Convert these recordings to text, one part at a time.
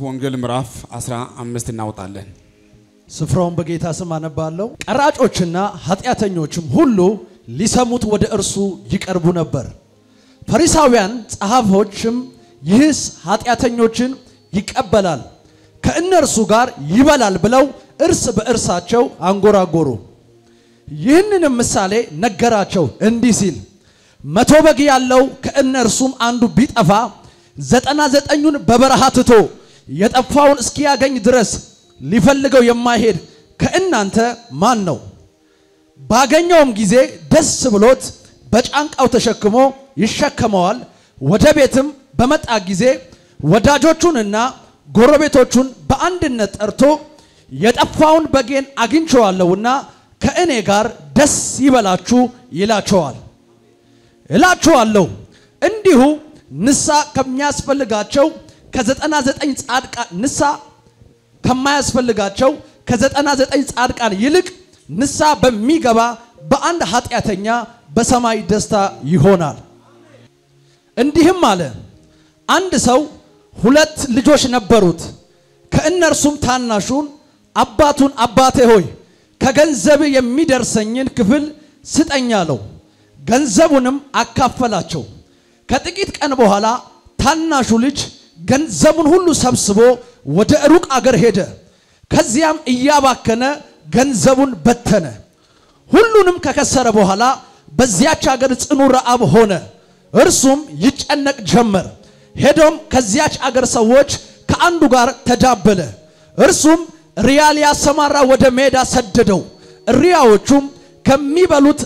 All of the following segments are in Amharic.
ወንጌል ምዕራፍ 15 እናወጣለን። ስፍራውን በጌታ ስም አነባለሁ። ቀራጮችና ኃጢአተኞችም ሁሉ ሊሰሙት ወደ እርሱ ይቀርቡ ነበር። ፈሪሳውያን ጸሐፎችም ይህስ ኃጢአተኞችን ይቀበላል፣ ከእነርሱ ጋር ይበላል ብለው እርስ በእርሳቸው አንጎራጎሩ። ይህንንም ምሳሌ ነገራቸው እንዲህ ሲል መቶ በግ ያለው ከእነርሱም አንዱ ቢጠፋ ዘጠና ዘጠኙን በበረሃ ትቶ የጠፋውን እስኪያገኝ ድረስ ሊፈልገው የማይሄድ ከእናንተ ማን ነው? ባገኘውም ጊዜ ደስ ብሎት በጫንቃው ተሸክሞ ይሸከመዋል። ወደ ቤትም በመጣ ጊዜ ወዳጆቹንና ጎረቤቶቹን በአንድነት ጠርቶ የጠፋውን በጌን አግኝቼዋለሁና ከእኔ ጋር ደስ ይበላችሁ ይላቸዋል። እላችኋለሁ እንዲሁ ንሳ ከሚያስፈልጋቸው ከዘጠና ዘጠኝ ጻድቃን ንሳ ከማያስፈልጋቸው ከዘጠና ዘጠኝ ጻድቃን ይልቅ ንሳ በሚገባ በአንድ ኃጢአተኛ በሰማይ ደስታ ይሆናል። እንዲህም አለ፣ አንድ ሰው ሁለት ልጆች ነበሩት። ከእነርሱም ታናሹን አባቱን አባቴ ሆይ ከገንዘብ የሚደርሰኝን ክፍል ስጠኝ አለው። ገንዘቡንም አካፈላቸው። ከጥቂት ቀን በኋላ ታናሹ ልጅ ገንዘቡን ሁሉ ሰብስቦ ወደ ሩቅ አገር ሄደ። ከዚያም እያባከነ ገንዘቡን በተነ። ሁሉንም ከከሰረ በኋላ በዚያች አገር ጽኑ ረዓብ ሆነ። እርሱም ይጨነቅ ጀመር። ሄዶም ከዚያች አገር ሰዎች ከአንዱ ጋር ተዳበለ። እርሱም ሪያ ሊያሰማራ ወደ ሜዳ ሰደደው። እሪያዎቹም ከሚበሉት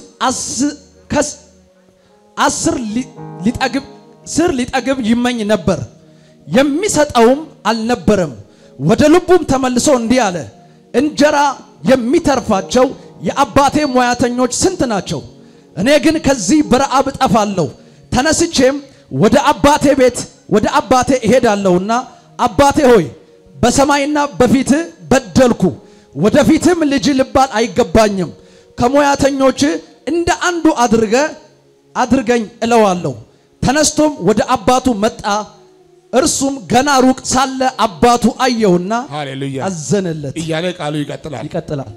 አስር ሊጠግብ ስር ሊጠግብ ይመኝ ነበር፣ የሚሰጠውም አልነበረም። ወደ ልቡም ተመልሶ እንዲህ አለ፣ እንጀራ የሚተርፋቸው የአባቴ ሙያተኞች ስንት ናቸው? እኔ ግን ከዚህ በረዓብ እጠፋለሁ። ተነስቼም ወደ አባቴ ቤት ወደ አባቴ እሄዳለሁና አባቴ ሆይ በሰማይና በፊትህ በደልኩ፣ ወደፊትም ልጅ ልባል አይገባኝም። ከሙያተኞች እንደ አንዱ አድርገ አድርገኝ እለዋለሁ። ተነስቶም ወደ አባቱ መጣ። እርሱም ገና ሩቅ ሳለ አባቱ አየውና ሃሌሉያ አዘነለት። እያለ ቃሉ ይቀጥላል። ይቀጥላል።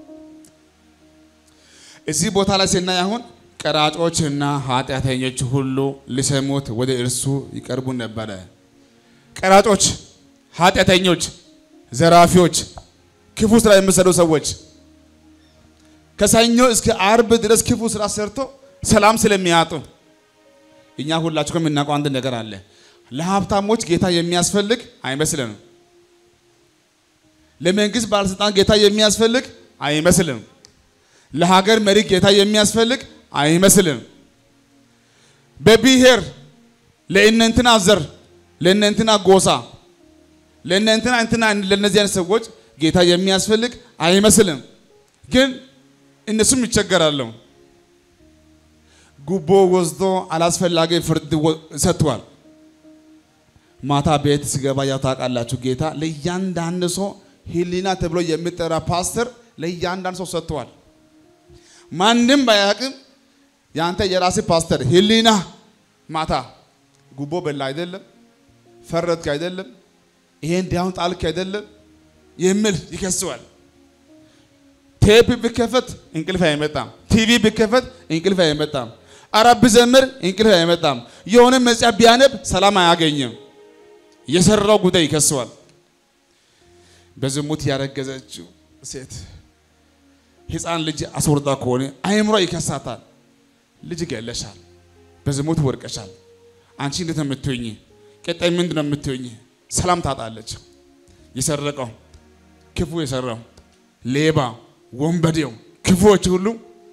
እዚህ ቦታ ላይ ስናይ አሁን ቀራጮችና ኃጢአተኞች ሁሉ ሊሰሙት ወደ እርሱ ይቀርቡ ነበረ። ቀራጮች፣ ኃጢአተኞች፣ ዘራፊዎች፣ ክፉ ስራ የሚሰሩ ሰዎች ከሰኞ እስከ አርብ ድረስ ክፉ ስራ ሰርቶ ሰላም ስለሚያጡ እኛ ሁላችሁ የምናውቀው አንድ ነገር አለ። ለሀብታሞች ጌታ የሚያስፈልግ አይመስልንም። ለመንግስት ባለስልጣን ጌታ የሚያስፈልግ አይመስልም። ለሀገር መሪ ጌታ የሚያስፈልግ አይመስልም። በብሔር ለእነንትና ዘር፣ ለእነንትና ጎሳ፣ ለእነንትና እንትና ለእነዚህ አይነት ሰዎች ጌታ የሚያስፈልግ አይመስልም። ግን እነሱም ይቸገራሉ። ጉቦ ወስዶ አላስፈላጊ ፍርድ ሰጥቷል። ማታ ቤት ሲገባ ያው ታውቃላችሁ፣ ጌታ ለእያንዳንድ ሰው ህሊና ተብሎ የሚጠራ ፓስተር ለእያንዳንድ ሰው ሰጥቷል። ማንም ባያውቅም የአንተ የራስ ፓስተር ህሊና ማታ ጉቦ በላ አይደለም፣ ፈረድክ አይደለም፣ ይሄን ዲያውን ጣልክ አይደለም የሚል ይከሰዋል። ቴፕ ቢከፈት እንቅልፍ አይመጣም። ቲቪ ቢከፈት እንቅልፍ አይመጣም። አረብ ቢዘምር እንቅልፍ አይመጣም። የሆነ መጽሐፍ ቢያነብ ሰላም አያገኝም። የሰራው ጉዳይ ይከሰዋል። በዝሙት ያረገዘችው ሴት ህፃን ልጅ አስወርዳ ከሆነ አይምሮ ይከሳታል። ልጅ ገለሻል፣ በዝሙት ወርቀሻል። አንቺ እንዴት ነው የምትሆኝ? ቀጣይ ምንድን ነው የምትሆኝ? ሰላም ታጣለች። የሰረቀው ክፉ የሰራው ሌባ፣ ወንበዴው፣ ክፉዎች ሁሉ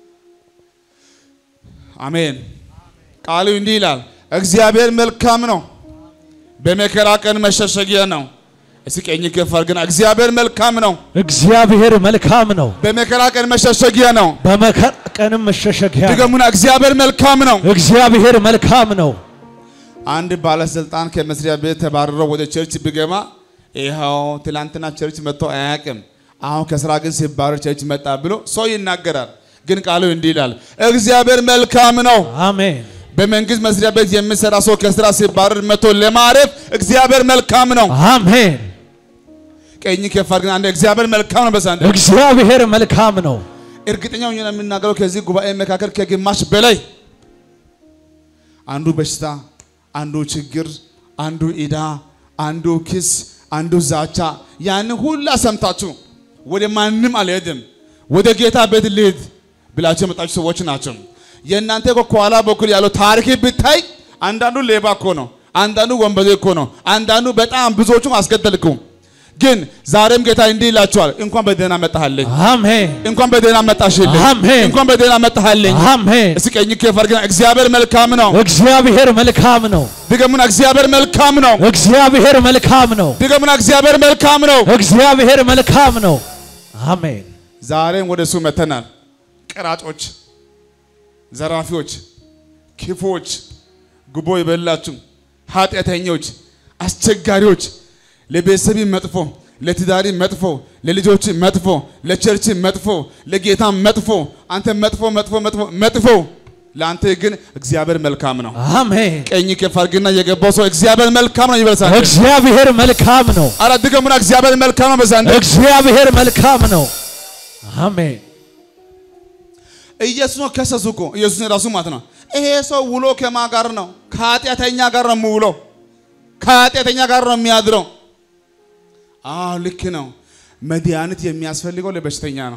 አሜን። ቃሉ እንዲህ ይላል፣ እግዚአብሔር መልካም ነው፣ በመከራ ቀን መሸሸጊያ ነው። እስኪ ቀኝ ከፍ አድርገና እግዚአብሔር መልካም ነው፣ እግዚአብሔር መልካም ነው፣ በመከራ ቀን መሸሸጊያ ነው። በመከራ ቀንም መሸሸጊያ ነው። ድገሙና እግዚአብሔር መልካም ነው። እግዚአብሔር መልካም ነው። አንድ ባለስልጣን ከመስሪያ ቤት ተባርሮ ወደ ቸርች ቢገባ ይኸው ትላንትና ቸርች መጥቶ አያውቅም፣ አሁን ከስራ ግን ሲባረር ቸርች መጣ ብሎ ሰው ይናገራል። ግን ቃሉ እንዲህ ይላል፣ እግዚአብሔር መልካም ነው። አሜን። በመንግስት መስሪያ ቤት የሚሰራ ሰው ከስራ ሲባረር መቶ ለማረፍ እግዚአብሔር መልካም ነው። አሜን። ቀኝ ከፍ አድርገን አንድ እግዚአብሔር መልካም ነው። በዛንድ እግዚአብሔር መልካም ነው። እርግጠኛ ሆኜ ነው የምናገረው ከዚህ ጉባኤ መካከል ከግማሽ በላይ አንዱ በሽታ፣ አንዱ ችግር፣ አንዱ ኢዳ፣ አንዱ ክስ፣ አንዱ ዛቻ ያንን ሁላ ሰምታችሁ ወደ ማንም አልሄድም ወደ ጌታ ቤት ልሂድ ብላችሁ የመጣችሁ ሰዎች ናቸው። የእናንተ እኮ ከኋላ በኩል ያለው ታሪክ ብታይ አንዳንዱ ሌባ እኮ ነው፣ አንዳንዱ ወንበዴ እኮ ነው፣ አንዳንዱ በጣም ብዙዎቹም አስገደልኩ። ግን ዛሬም ጌታ እንዲህ ይላችኋል፣ እንኳን በደህና መጣሃለኝ፣ አሜን እንኳን በደህና መጣሽልኝ፣ አሜን። እንኳን በደህና መጣሃለኝ። አሜን። እስኪ ቀኝ ከፍ አድርገን እግዚአብሔር መልካም ነው። እግዚአብሔር መልካም ነው። ድገሙና እግዚአብሔር መልካም ነው። እግዚአብሔር መልካም ነው። ድገሙና እግዚአብሔር መልካም ነው። እግዚአብሔር መልካም ነው። አሜን። ዛሬም ወደ እሱ መተናል። ቀራጮች፣ ዘራፊዎች፣ ክፎች፣ ጉቦ የበላችሁ ኃጢአተኞች፣ አስቸጋሪዎች፣ ለቤተሰብ መጥፎ፣ ለትዳሪ መጥፎ፣ ለልጆች መጥፎ፣ ለቸርች መጥፎ፣ ለጌታ መጥፎ፣ አንተ መጥፎ መጥፎ መጥፎ መጥፎ፣ ለአንተ ግን እግዚአብሔር መልካም ነው። አሜን። ቀኝ ከፍ አድርግና የገባው ሰው እግዚአብሔር መልካም ነው ይበልሳል። እግዚአብሔር መልካም ነው። አረ ድገሙና እግዚአብሔር መልካም ነው በዛንድ እግዚአብሔር መልካም ነው። አሜን። ኢየሱስ ነው ከሰሱ እኮ ኢየሱስ ራሱ ማለት ነው። ይሄ ሰው ውሎ ከማ ጋር ነው? ከኃጢአተኛ ጋር ነው የምውለው፣ ከኃጢአተኛ ጋር ነው የሚያድረው። አዎ ልክ ነው። መድኃኒት የሚያስፈልገው ለበሽተኛ ነው።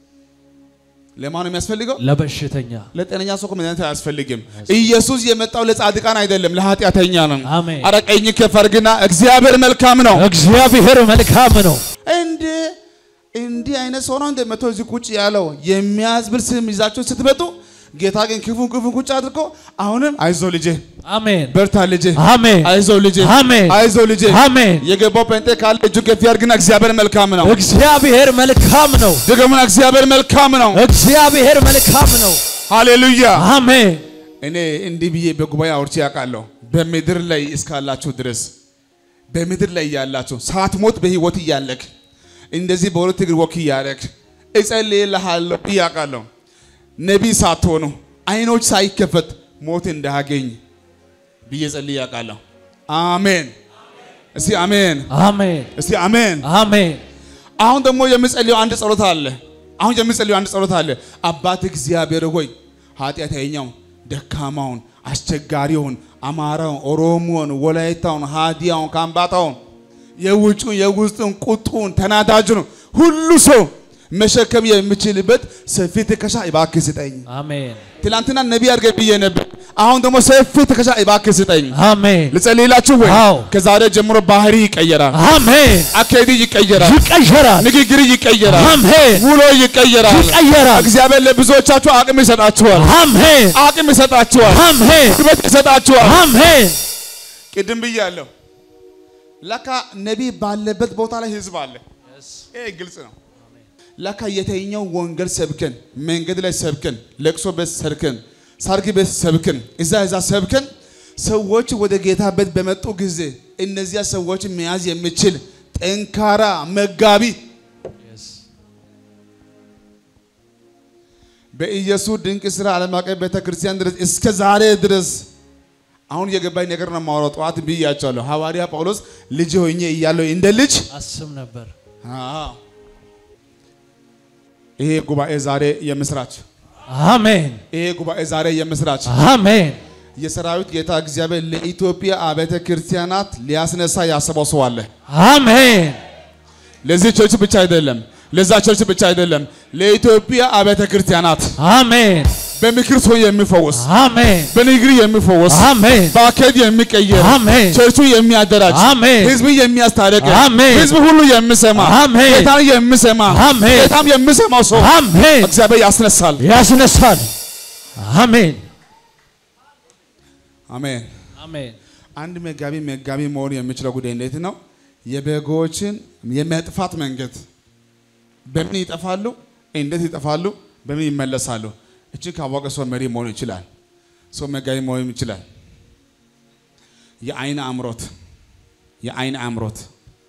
ለማን ነው የሚያስፈልገው? ለበሽተኛ ለጤነኛ ሰው እኮ መድኃኒት አያስፈልግም። ኢየሱስ የመጣው ለጻድቃን አይደለም፣ ለኃጢአተኛ ነው። አሜን። አረ ቀኝ ከፍ አድርግና እግዚአብሔር መልካም ነው። እግዚአብሔር መልካም ነው። እንደ እንዲህ አይነት ሰው ነው እንደ መቶ እዚህ ቁጭ ያለው የሚያዝብል ስም ይዛችሁ ስትመጡ ጌታ ግን ክፉን ክፉን ቁጭ አድርጎ አሁንም አይዞ ልጄ አሜን። በርታ ልጄ አሜን። አይዞ ልጄ አሜን። አይዞ ልጄ አሜን። የገባው ጴንጤ ካለ እጁ ከፍ ያድርግና እግዚአብሔር መልካም ነው። እግዚአብሔር መልካም ነው። ደግሞና እግዚአብሔር መልካም ነው። እግዚአብሔር መልካም ነው። ሃሌሉያ። አሜን። እኔ እንዲህ ብዬ በጉባኤ አውርቼ ያውቃለሁ። በምድር ላይ እስካላችሁ ድረስ በምድር ላይ እያላችሁ ሳትሞት በህይወት እያለክ እንደዚህ በሁለት እግር ወክ እያደረግ እጸልይልሃለሁ ብዬ አውቃለሁ። ነቢይ ሳትሆኑ አይኖች ሳይከፈት ሞት እንዳያገኝ ብዬ ጸልዬ አውቃለሁ። አሜን። እስቲ አሜን። አሜን። እስቲ አሜን። አሜን። አሁን ደግሞ የምጸልየው አንድ ጸሎት አለ። አሁን የምጸልየው አንድ ጸሎት አለ። አባት እግዚአብሔር ሆይ ኃጢአተኛውን፣ ደካማውን፣ አስቸጋሪውን፣ አማራውን፣ ኦሮሞውን፣ ወላይታውን፣ ሃዲያውን፣ ካምባታውን፣ የውጩን፣ የውስጡን፣ ቁጡን፣ ተናዳጁን ሁሉ ሰው መሸከም የምችልበት ሰፊ ትከሻ እባክህ ስጠኝ። አሜን። ትላንትና ነቢይ አድርገህ ብዬ ነበር። አሁን ደግሞ ሰፊ ትከሻ እባክህ ስጠኝ። አሜን። ልጸልይላችሁ ወይ? አዎ። ከዛሬ ጀምሮ ባህሪ ይቀየራል፣ አሜን። አካሄድ ይቀየራል፣ ይቀየራል። ንግግር ይቀየራል፣ አሜን። ውሎ ይቀየራል። ይቀየራል። እግዚአብሔር ለብዙዎቻችሁ አቅም ይሰጣችኋል፣ አሜን። አቅም ይሰጣችኋል፣ አሜን። ጉልበት ይሰጣችኋል። አሜን። ቅድም ብያለሁ። ለካ ነቢይ ባለበት ቦታ ላይ ህዝብ አለ። ይሄ ግልጽ ነው። ለካ የተኛው ወንጌል ሰብከን፣ መንገድ ላይ ሰብከን፣ ለቅሶ ቤት ሰብከን፣ ሰርግ ቤት ሰብከን፣ እዛ እዛ ሰብከን፣ ሰዎች ወደ ጌታ ቤት በመጡ ጊዜ እነዚያ ሰዎች መያዝ የሚችል ጠንካራ መጋቢ በኢየሱስ ድንቅ ስራ ዓለም አቀፍ ቤተ ክርስቲያን ድረስ እስከ ዛሬ ድረስ አሁን የገባኝ ነገር ነው የማወራው። ጠዋት ብያቸዋለሁ። ሐዋርያ ጳውሎስ ልጅ ሆኜ እያለሁ እንደ ልጅ አስብ ነበር። አዎ። ይሄ ጉባኤ ዛሬ የምስራች አሜን። ይሄ ጉባኤ ዛሬ የምስራች አሜን። የሰራዊት ጌታ እግዚአብሔር ለኢትዮጵያ አብያተ ክርስቲያናት ሊያስነሳ ያሰበው ሰው አለ። አሜን። ለዚህ ቸርች ብቻ አይደለም፣ ለዛ ቸርች ብቻ አይደለም፣ ለኢትዮጵያ አብያተ ክርስቲያናት አሜን። በምክር ሰው የሚፈወስ አሜን። በንግግር የሚፈወስ አሜን። በአካሄድ የሚቀየር አሜን። ቸርቹ የሚያደራጅ አሜን። ህዝብ የሚያስታርቅ አሜን። ህዝብ ሁሉ የሚሰማ አሜን። ጌታን የሚሰማ አሜን። ጌታም የሚሰማው ሰው አሜን። እግዚአብሔር ያስነሳል። ያስነሳል። አሜን። አሜን። አሜን። አንድ መጋቢ መጋቢ መሆን የሚችለው ጉዳይ እንዴት ነው? የበጎችን የመጥፋት መንገድ በምን ይጠፋሉ? እንዴት ይጠፋሉ? በምን ይመለሳሉ? እችን ካወቀ ሰው መሪ መሆን ይችላል። ሰው መጋቢ መሆን ይችላል። የአይን አምሮት የአይን አምሮት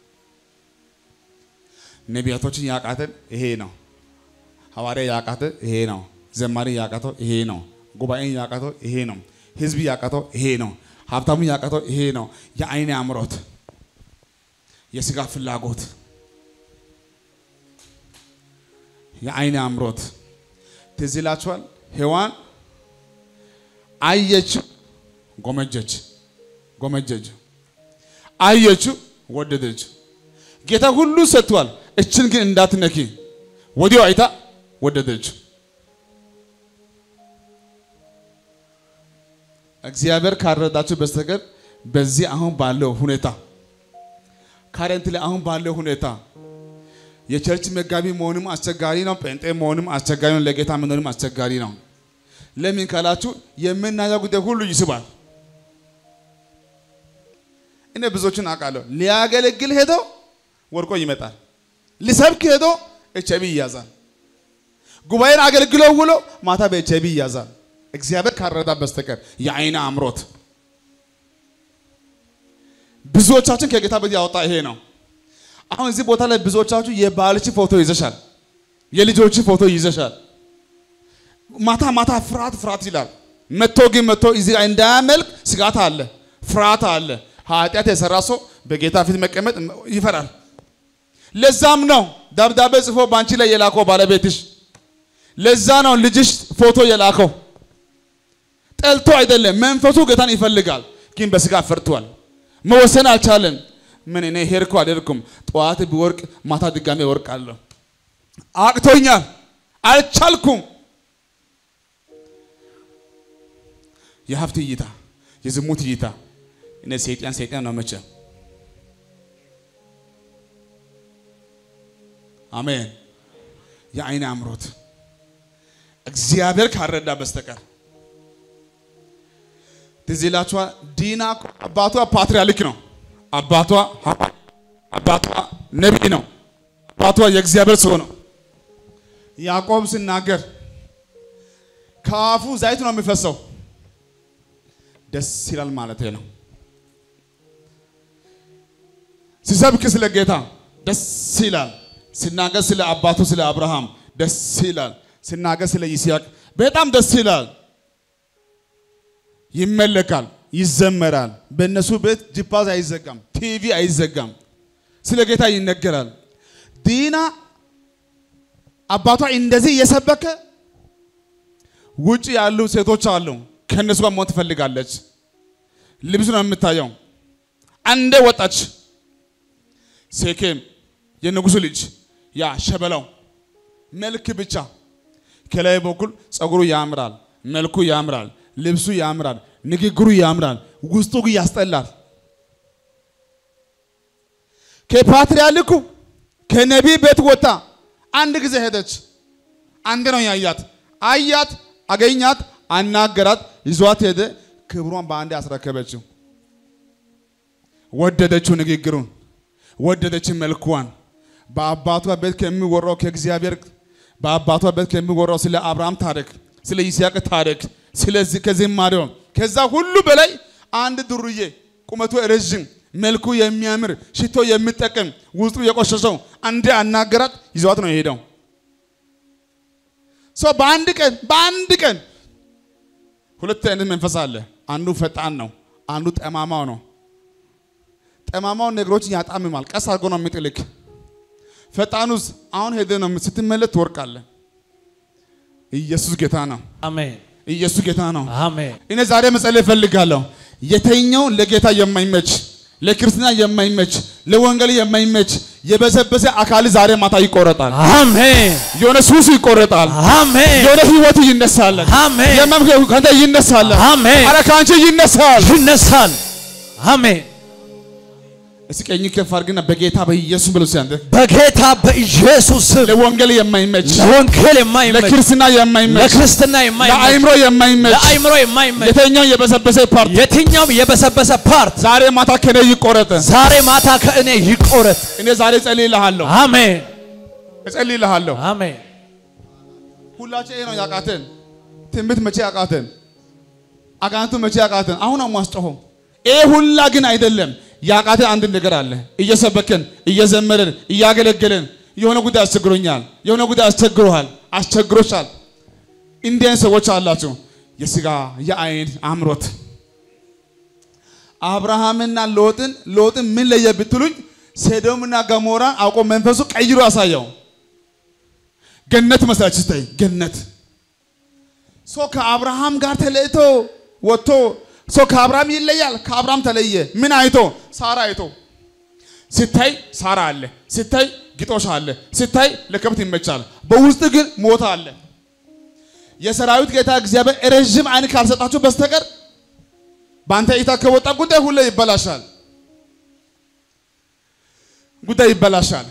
ነቢያቶችን ያቃተን ይሄ ነው። ሐዋርያ ያቃተ ይሄ ነው። ዘማሪ ያቃተው ይሄ ነው። ጉባኤን ያቃተው ይሄ ነው። ህዝብ ያቃተው ይሄ ነው። ሀብታሙ ያቃተው ይሄ ነው። የአይን አምሮት፣ የስጋ ፍላጎት፣ የአይን አምሮት ትዝ ይላችኋል። ሔዋን አየችው፣ ጎመጀች፣ ጎመጀች፣ አየችው፣ ወደደች። ጌታ ሁሉ ሰጥቷል። እችን ግን እንዳትነኪ ወዲያው አይታ ወደደች። እግዚአብሔር ካረዳችሁ በስተቀር በዚህ አሁን ባለው ሁኔታ ካረንት ላይ አሁን ባለው ሁኔታ የቸርች መጋቢ መሆንም አስቸጋሪ ነው። ጴንጤ መሆንም አስቸጋሪ ነው። ለጌታ መኖርም አስቸጋሪ ነው። ለምን ካላችሁ የምናየው ጉዳይ ሁሉ ይስባል። እኔ ብዙዎችን አውቃለሁ። ሊያገለግል ሄዶ ወርቆ ይመጣል። ሊሰብክ ሄዶ ኤች አይ ቪ ይያዛል። ጉባኤን አገልግሎ ውሎ ማታ በኤች አይ ቪ ይያዛል። እግዚአብሔር ካረዳ በስተቀር የአይን አምሮት ብዙዎቻችን ከጌታ ቤት ያወጣ ይሄ ነው። አሁን እዚህ ቦታ ላይ ብዙዎቻችሁ የባልሽ ፎቶ ይዘሻል፣ የልጆች ፎቶ ይዘሻል። ማታ ማታ ፍርሃት ፍርሃት ይላል። መቶ ግን መቶ እዚህ ጋር እንዳያመልክ ስጋት አለ፣ ፍርሃት አለ። ኃጢአት የሰራ ሰው በጌታ ፊት መቀመጥ ይፈራል። ለዛም ነው ደብዳቤ ጽፎ በአንቺ ላይ የላከው ባለቤትሽ። ለዛ ነው ልጅሽ ፎቶ የላከው። ጠልቶ አይደለም፣ መንፈሱ ጌታን ይፈልጋል፣ ግን በስጋ ፈርቷል። መወሰን አልቻለም። ምን እኔ ሄድኩ አልሄድኩም፣ ጠዋት ቢወርቅ ማታ ድጋሜ እወርቃለሁ። አቅቶኛል፣ አልቻልኩም። የሀብት እይታ፣ የዝሙት እይታ እኔ ሰይጣን ሰይጣን ነው መቼም። አሜን። የአይን አምሮት እግዚአብሔር ካረዳ በስተቀር ትዝ ይላችኋል። ዲና እኮ አባቷ ፓትርያርክ ነው። አባቷ አባቷ ነቢይ ነው። አባቷ የእግዚአብሔር ሰው ነው። ያዕቆብ ሲናገር ከአፉ ዘይት ነው የሚፈሰው። ደስ ይላል ማለት ነው። ሲሰብክ ስለ ጌታ ደስ ይላል። ሲናገር ስለ አባቱ ስለ አብርሃም ደስ ይላል። ሲናገር ስለ ይስሐቅ በጣም ደስ ይላል። ይመለካል፣ ይዘመራል። በእነሱ ቤት ጂፓዝ አይዘጋም፣ ቲቪ አይዘጋም። ስለ ጌታ ይነገራል። ዲና አባቷ እንደዚህ እየሰበከ ውጭ ያሉ ሴቶች አሉ፣ ከእነሱ ጋር መሆን ትፈልጋለች። ልብሱ ነው የምታየው። አንዴ ወጣች። ሴኬም የንጉሱ ልጅ ያ ሸበላው መልክ ብቻ ከላይ በኩል ጸጉሩ ያምራል፣ መልኩ ያምራል፣ ልብሱ ያምራል፣ ንግግሩ ያምራል፣ ውስጡ ግን ያስጠላል። ከፓትርያርኩ ከነቢይ ቤት ወጣ አንድ ጊዜ ሄደች። አንድ ነው ያያት። አያት፣ አገኛት፣ አናገራት፣ ይዟት ሄደ። ክብሯን በአንድ አስረከበችው። ወደደችው ንግግሩን፣ ወደደች መልኳን። በአባቷ ቤት ከሚወራው ከእግዚአብሔር በአባቷ ቤት ከሚወራው ስለ አብርሃም ታሪክ፣ ስለ ይስሐቅ ታሪክ፣ ስለዚህ ከዝማሬው ከዛ ሁሉ በላይ አንድ ዱርዬ ቁመቱ ረዥም መልኩ የሚያምር ሽቶ የሚጠቀም ውስጡ የቆሸሸው አንዴ አናገራት፣ ይዘዋት ነው የሄደው። ሰው በአንድ ቀን በአንድ ቀን ሁለት አይነት መንፈስ አለ። አንዱ ፈጣን ነው፣ አንዱ ጠማማው ነው። ጠማማው ነገሮችን ያጣምማል፣ ቀስ አድርጎ ነው የሚጥልክ። ፈጣኑስ አሁን ሄደ ነው ስትመለስ ትወርቃለህ። ኢየሱስ ጌታ ነው። አሜን ኢየሱስ ጌታ ነው። አሜን እኔ ዛሬ መጸለይ እፈልጋለሁ። የተኛው ለጌታ የማይመች ለክርስትና የማይመች ለወንጌል የማይመች የበሰበሰ አካል ዛሬ ማታ ይቆረጣል። አሜን የሆነ ሱስ ይቆረጣል። አሜን የሆነ ህይወት ይነሳል። አሜን የመም ከአንተ ይነሳል። አሜን አረ ከአንቺ ይነሳል። ይነሳል አሜን እስኪ ቀኝ ከፍ አድርግና በጌታ በኢየሱስ ብሎ ሲያንተ በጌታ በኢየሱስ ስም ለወንጌል የማይመች ለወንጌል የማይመች ለክርስትና የማይመች ለክርስትና የማይመች ለአይምሮ የማይመች ለአይምሮ የማይመች የተኛው የበሰበሰ ፓርት የትኛውም የበሰበሰ ፓርት ዛሬ ማታ ከኔ ይቆረጥ። ዛሬ ማታ ከእኔ ይቆረጥ። እኔ ዛሬ እጸልይልሃለሁ፣ አሜን እጸልይልሃለሁ። አሜን ሁላችን ይሄ ነው ያቃተን። ትንቢት መቼ ያቃተን? አጋንንቱ መቼ ያቃተን? አሁን ነው ማስጮኸው። ይሄ ሁላ ግን አይደለም። ያቃተን አንድ ነገር አለ። እየሰበከን እየዘመረን እያገለገለን የሆነ ጉዳይ አስቸግሮኛል፣ የሆነ ጉዳይ አስቸግሮሃል፣ አስቸግሮሻል። እንዲህ አይነት ሰዎች አላቸው። የስጋ የአይን አምሮት አብርሃምና ሎጥን ሎጥን ምን ለየ ብትሉኝ ሰዶምና ገሞራን አውቆ መንፈሱ ቀይሮ አሳየው። ገነት መስላች ስታይ ገነት ሰው ከአብርሃም ጋር ተለይቶ ወጥቶ ሰው ከአብርሃም ይለያል። ከአብርሃም ተለየ። ምን አይቶ? ሳራ አይቶ ስታይ ሳራ አለ፣ ስታይ ግጦሽ አለ፣ ስታይ ለከብት ይመቻል። በውስጥ ግን ሞት አለ። የሰራዊት ጌታ እግዚአብሔር ረዥም አይን ካልሰጣችሁ በስተቀር በአንተ እይታ ከወጣ ጉዳይ ሁሌ ይበላሻል። ጉዳይ ይበላሻል።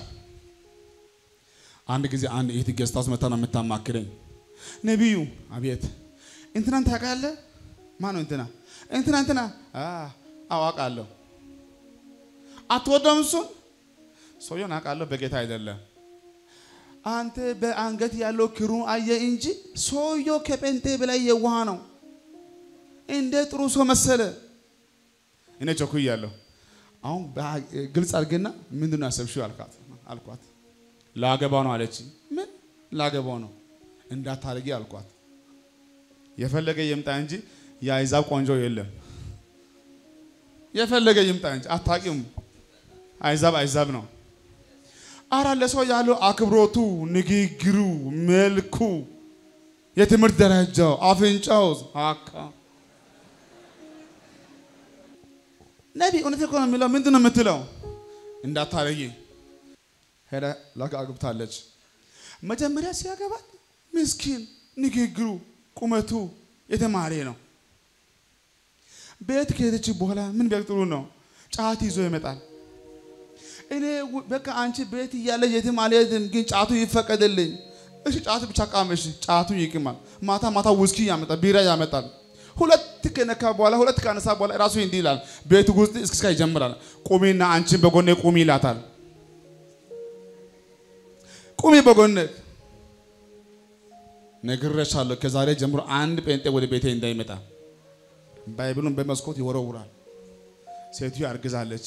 አንድ ጊዜ አንድ እህት ገዝታ ውስጥ መታ ነው የምታማክረኝ። ነቢዩ አቤት፣ እንትናን ታውቃለህ? ማን ነው እንትና? እንትና እንትና አዋቃለሁ። አትወደውም እሱን? ሰውየውን አውቃለሁ፣ በጌታ አይደለም። አንተ በአንገት ያለው ክሩ አየ እንጂ ሰውየው ከጴንጤ በላይ የዋህ ነው። እንደ ጥሩ ሰው መሰለ። እኔ ቸኩያለሁ። አሁን ግልጽ አድርገና ምንድን ነው ያሰብሽው አልኳት አልኳት ላገባው ነው አለች። ምን ላገባው ነው እንዳታረጊ አልኳት። የፈለገ ይምጣ እንጂ የአይዛብ ቆንጆ የለም። የፈለገ ይምጣ እንጂ አታቂም። አይዛብ አይዛብ ነው። አራ ለሰው ያለው አክብሮቱ፣ ንግግሩ፣ መልኩ፣ የትምህርት ደረጃው፣ አፍንጫው አካ ነቢ እውነት እኮ ነው የሚለው። ምንድን ነው የምትለው? እንዳታረጊ ሄዳ ላጋ አግብታለች። መጀመሪያ ሲያገባት ምስኪን ንግግሩ፣ ቁመቱ የተማረ ነው። ቤት ከሄደች በኋላ ምን ቢያቅ ጥሩ ነው፣ ጫት ይዞ ይመጣል። እኔ በቃ አንቺ ቤት እያለ የትም አልሄድም፣ ግን ጫቱ ይፈቀድልኝ። እሺ ጫቱ ብቻ ቃመሽ፣ ጫቱ ይቅማል። ማታ ማታ ውስኪ ያመጣል፣ ቢራ ያመጣል። ሁለት ከነካ በኋላ ሁለት ካነሳ በኋላ ራሱ እንዲህ ይላል። ቤት ውስጥ እስክስካ ይጀምራል። ቁሚና አንቺን በጎኔ ቁሚ ይላታል። ቁሚ በጎኔ ነግሬሻለሁ። ከዛሬ ጀምሮ አንድ ጴንጤ ወደ ቤቴ እንዳይመጣ ባይብሉን በመስኮት ይወረውራል። ሴትዮ አርግዛለች።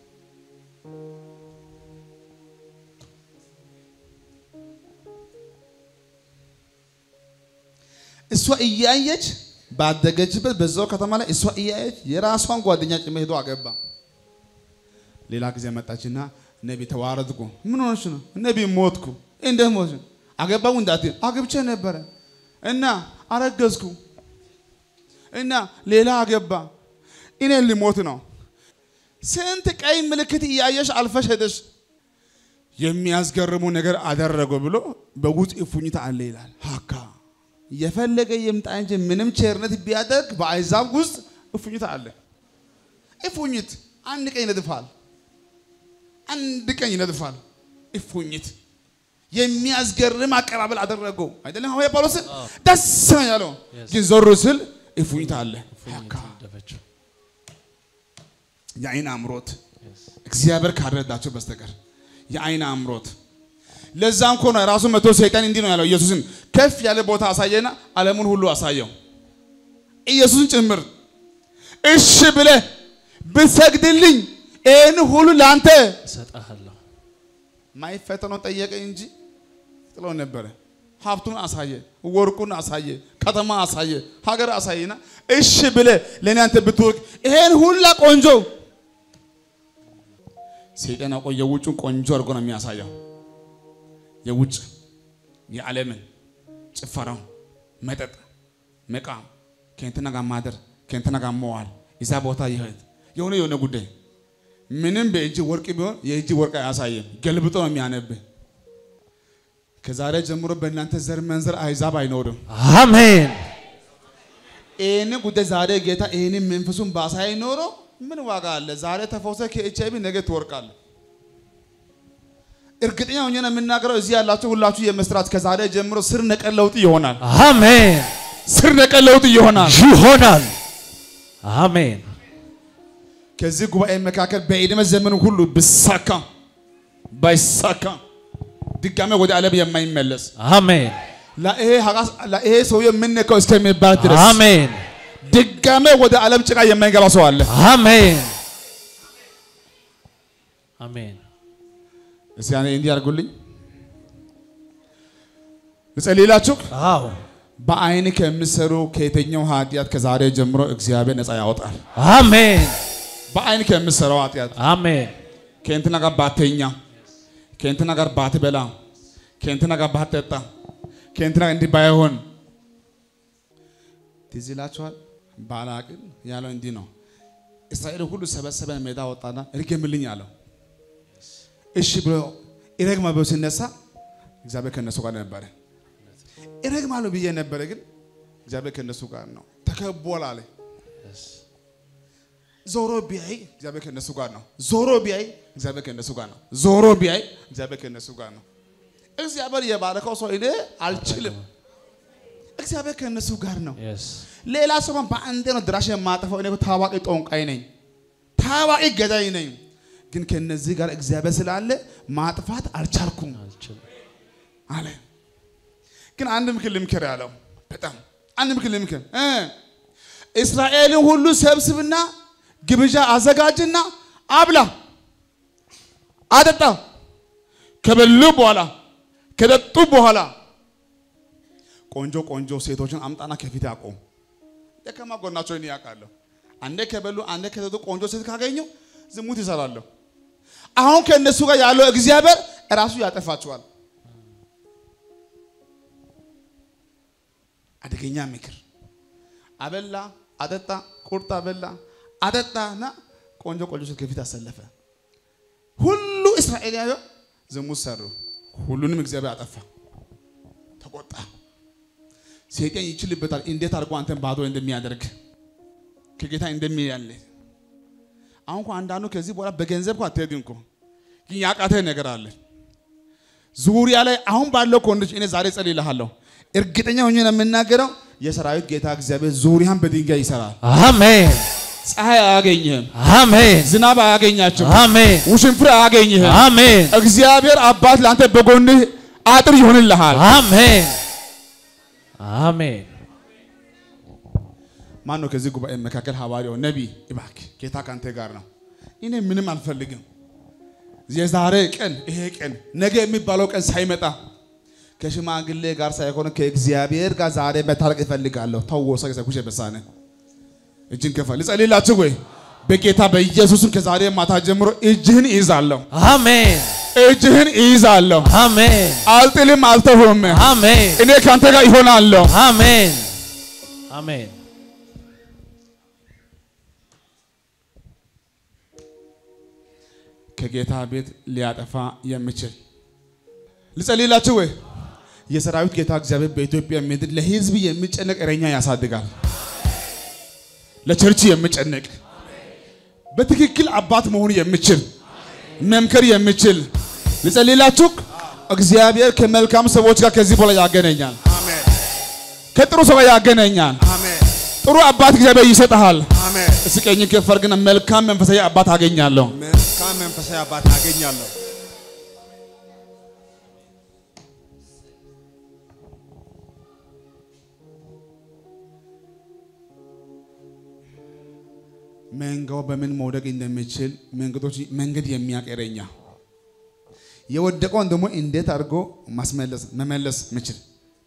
እሷ እያየች ባደገችበት በዛው ከተማ ላይ እሷ እያየች የራሷን ጓደኛ ጭምር ሄዶ አገባ። ሌላ ጊዜ መጣችና ነቢ ተዋረድኩ። ምን ሆነች ነው? ነቢ ሞትኩ። እንዴት ሞት? አገባው እንዳት አግብቼ ነበረ እና አረገዝኩ እና ሌላ አገባ። እኔ ሊሞት ነው። ስንት ቀይ ምልክት እያየሽ አልፈሽ ሄደሽ የሚያስገርሙ ነገር አደረገው ብሎ በውስጥ እፉኝት አለ ይላል። ሀካ የፈለገ ይምጣ እንጂ ምንም ቸርነት ቢያደርግ በአሕዛብ ውስጥ እፉኝት አለ። እፉኝት አንድ ቀን ይነድፋል፣ አንድ ቀን ይነድፋል። እፉኝት የሚያስገርም አቀባበል አደረገው አይደለም? ሐዋርያ ጳውሎስ ደስ ነው ያለው፣ ግን ዞር ስል እፉኝት አለ። የአይን አምሮት እግዚአብሔር ካረዳቸው በስተቀር የአይን አምሮት ለዛም እኮ ነው ራሱ መቶ ሰይጣን እንዲህ ነው ያለው ኢየሱስን ከፍ ያለ ቦታ አሳየና ዓለሙን ሁሉ አሳየው ኢየሱስን ጭምር እሺ ብለህ ብሰግድልኝ ይህን ሁሉ ለአንተ እሰጥሃለሁ። ማይፈተነው ጠየቀ እንጂ ጥሎ ነበረ። ሀብቱን አሳየ፣ ወርቁን አሳየ፣ ከተማ አሳየ፣ ሀገር አሳየና እሺ ብለህ ለእኔ አንተ ብትወርቅ ይሄን ሁላ ቆንጆ ሰይጣን አውቆ የውጩን ቆንጆ አድርጎ ነው የሚያሳየው። የውጭ የዓለምን ጭፈራው፣ መጠጥ፣ መቃም፣ ከእንትና ጋር ማደር፣ ከእንትና ጋር መዋል፣ እዛ ቦታ ይሄድ የሆነ የሆነ ጉዳይ ምንም በእጅ ወርቅ ቢሆን የእጅ ወርቅ አያሳይም። ገልብጦ ነው የሚያነብህ። ከዛሬ ጀምሮ በእናንተ ዘር መንዘር አሕዛብ አይኖርም። አሜን። ይህን ጉዳይ ዛሬ ጌታ ይህን መንፈሱን ባሳይ ኖሮ ምን ዋጋ አለ? ዛሬ ተፈውሰ ከኤች አይቪ ነገ ትወርቃለህ። እርግጠኛ ሆኜ ነው የምናገረው። እዚህ ያላችሁ ሁላችሁ የመስራት ከዛሬ ጀምሮ ስር ነቀል ለውጥ ይሆናል። አሜን። ስር ነቀል ለውጥ ይሆናል። ይሆናል። አሜን። ከዚህ ጉባኤ መካከል በዕድሜ ዘመኑ ሁሉ ብሳካ ባይሳካ ድጋሜ ወደ ዓለም የማይመለስ አሜን። ለይሄ ሀቃስ- ለይሄ ሰውዬ የምንነካው እስከሚባል ድረስ አሜን። ድጋሜ ወደ ዓለም ጭቃ የማይገባ ሰው አለ። አሜን። አሜን። እስኪ ያኔ እንዲህ አድርጉልኝ ልጸልይላችሁ። አዎ። በአይን ከምሰሩ ከየትኛው ኃጢአት ከዛሬ ጀምሮ እግዚአብሔር ነፃ ያወጣል። አሜን። በአይን ከምሰራው ኃጢአት አሜን። ከእንትና ጋር ባተኛ፣ ከእንትና ጋር ባትበላ፣ ከእንትና ጋር ባትጠጣ፣ ከእንትና እንዲህ ባይሆን ትዝ ይላችኋል። ባላቅን ያለው እንዲህ ነው። እስራኤል ሁሉ ሰበሰበን ሜዳ ወጣና እርገምልኝ አለው። እሺ ብሎ ይረግማ ብሎ ሲነሳ እግዚአብሔር ከእነሱ ጋር ነበረ። ይረግማሉ ብዬ ነበረ፣ ግን እግዚአብሔር ከእነሱ ጋር ነው። ተከቧል አለ። ዞሮ ቢያይ እግዚአብሔር ከእነሱ ጋር ነው። ዞሮ ቢያይ እግዚአብሔር ከእነሱ ጋር ነው። ዞሮ ቢያይ እግዚአብሔር ከእነሱ ጋር ነው። እግዚአብሔር የባረከው ሰው እኔ አልችልም። እግዚአብሔር ከእነሱ ጋር ነው። ሌላ ሰው በአንዴ ነው ድራሽ የማጠፈው። እኔ ታዋቂ ጦንቃይ ነኝ፣ ታዋቂ ገዳይ ነኝ። ግን ከነዚህ ጋር እግዚአብሔር ስላለ ማጥፋት አልቻልኩም አለ። ግን አንድ ምክር ልምክር ያለው በጣም አንድ ምክር ልምክር እ እስራኤልን ሁሉ ሰብስብና ግብዣ አዘጋጅና አብላ፣ አጠጣ። ከበሉ በኋላ ከጠጡ በኋላ ቆንጆ ቆንጆ ሴቶችን አምጣና ከፊት አቆም። ደካማ ጎናቸው እኔ ያውቃለሁ። አንዴ ከበሉ አንዴ ከጠጡ ቆንጆ ሴት ካገኙ ዝሙት ይሰራለሁ። አሁን ከእነሱ ጋር ያለው እግዚአብሔር እራሱ ያጠፋቸዋል። አደገኛ ምክር። አበላ፣ አጠጣ፣ ቁርጥ አበላ፣ አጠጣና ቆንጆ ቆንጆ ሴት ከፊት አሰለፈ። ሁሉ እስራኤላዊ ዝሙት ሰሩ። ሁሉንም እግዚአብሔር አጠፋ፣ ተቆጣ። ሰይጣን ይችልበታል። እንዴት አድርጎ አንተን ባዶ እንደሚያደርግ ከጌታ እንደሚያለ አሁን እኮ አንዳንዱ ከዚህ በኋላ በገንዘብ እኮ አትሄድም እኮ ግን ያቃተህ ነገር አለ ዙሪያ ላይ አሁን ባለው ኮንዲሽን እኔ ዛሬ ጸልይልሃለሁ። እርግጠኛ ሆኜ ነው የምናገረው። የሰራዊት ጌታ እግዚአብሔር ዙሪያን በድንጋይ ይሰራል። አሜን ፀሐይ አያገኝህም፣ አሜን ዝናብ አያገኛችሁም፣ አሜን ውሽንፍር አያገኝህም። አሜን እግዚአብሔር አባት ለአንተ በጎንህ አጥር ይሆንልሃል። አሜን አሜን ማን ነው ከዚህ ጉባኤ መካከል ሐዋርያው ነቢይ እባክህ ጌታ ካንተ ጋር ነው። እኔ ምንም አልፈልግም። የዛሬ ቀን ይሄ ቀን ነገ የሚባለው ቀን ሳይመጣ ከሽማግሌ ጋር ሳይሆን ከእግዚአብሔር ጋር ዛሬ መታረቅ እፈልጋለሁ። ተወሰ ከሰኩሽ በሳነ እጅን ከፋ ልጸልይላችሁ ወይ በጌታ በኢየሱስም ከዛሬ ማታ ጀምሮ እጅህን ይይዛለሁ፣ አሜን እጅህን ይይዛለሁ። አሜን አልጥልም፣ አልተውም። አሜን እኔ ካንተ ጋር ይሆናለሁ። አሜን አሜን ከጌታ ቤት ሊያጠፋ የሚችል ልጸልይላችሁ ወይ? የሰራዊት ጌታ እግዚአብሔር በኢትዮጵያ ምድር ለሕዝብ የሚጨነቅ እረኛ ያሳድጋል። ለቸርች የሚጨነቅ በትክክል አባት መሆን የሚችል መምከር የሚችል ልጸልይላችሁ። እግዚአብሔር ከመልካም ሰዎች ጋር ከዚህ በኋላ ያገናኛል። አሜን ከጥሩ ሰው ጋር ያገናኛል። አሜን ጥሩ አባት እግዚአብሔር ይሰጥሃል። አሜን። እስኪ ቀኝን ከፍ አድርግና መልካም መንፈሳዊ አባት አገኛለሁ። መልካም መንፈሳዊ አባት አገኛለሁ። መንጋው በምን መውደቅ እንደሚችል መንገዶች መንገድ የሚያውቅ እረኛ የወደቀውን ደግሞ እንዴት አድርጎ ማስመለስ መመለስ ምችል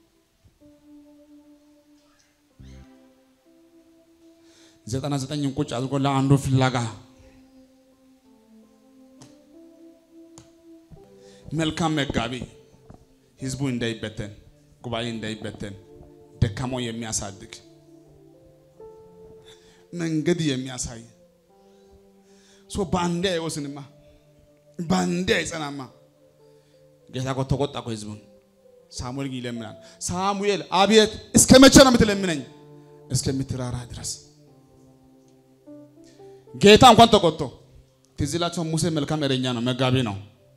ዘጠና ዘጠኝን ቁጭ አድርጎ ለአንዱ ፍላጋ መልካም መጋቢ ህዝቡ እንዳይበተን ጉባኤ እንዳይበተን ደካማው የሚያሳድግ መንገድ የሚያሳይ ሶ በአንዴ አይወስንማ፣ በአንዴ አይጸናማ። ጌታ እኮ ተቆጣ እኮ ህዝቡን። ሳሙኤል ግን ይለምናል። ሳሙኤል አቤት፣ እስከ መቼ ነው የምትለምነኝ? እስከምትራራ ድረስ። ጌታ እንኳን ተቆጥቶ ትዝ ይላችሁ፣ ሙሴ መልካም እረኛ ነው፣ መጋቢ ነው።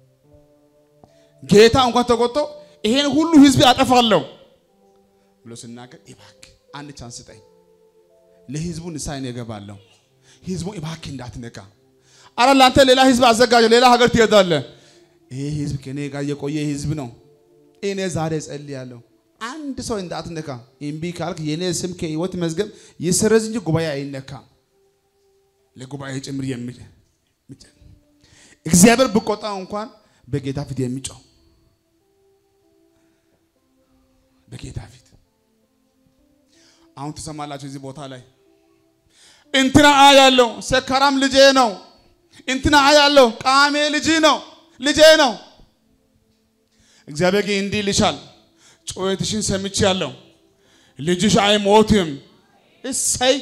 ጌታ እንኳን ተቆጥቶ ይሄን ሁሉ ህዝብ አጠፋለሁ ብሎ ሲናገር እባክህ አንድ ቻንስ ስጠኝ ለህዝቡ ንስሐ እኔ እገባለሁ። ህዝቡ እባክህ እንዳትነካ። አረ ለአንተ ሌላ ህዝብ አዘጋጀ፣ ሌላ ሀገር ትሄዳለህ። ይሄ ህዝብ ከኔ ጋር የቆየ ህዝብ ነው። እኔ ዛሬ ጸልያለሁ፣ አንድ ሰው እንዳትነካ። እምቢ ካልክ የኔ ስም ከህይወት መዝገብ ይሰረዝ እንጂ ጉባኤ አይነካም። ለጉባኤ ጭምር የሚል እግዚአብሔር ብቆጣ እንኳን በጌታ ፊት የሚጮው በጌታ ፊት አሁን ትሰማላችሁ። እዚህ ቦታ ላይ እንትና አያለው ሰካራም ልጄ ነው፣ እንትና አያለው ቃሜ ልጅ ነው ልጄ ነው። እግዚአብሔር ግን እንዲህ ይልሻል፣ ጩኸትሽን ሰምቻለሁ። ልጅሽ አይሞትም። እሰይ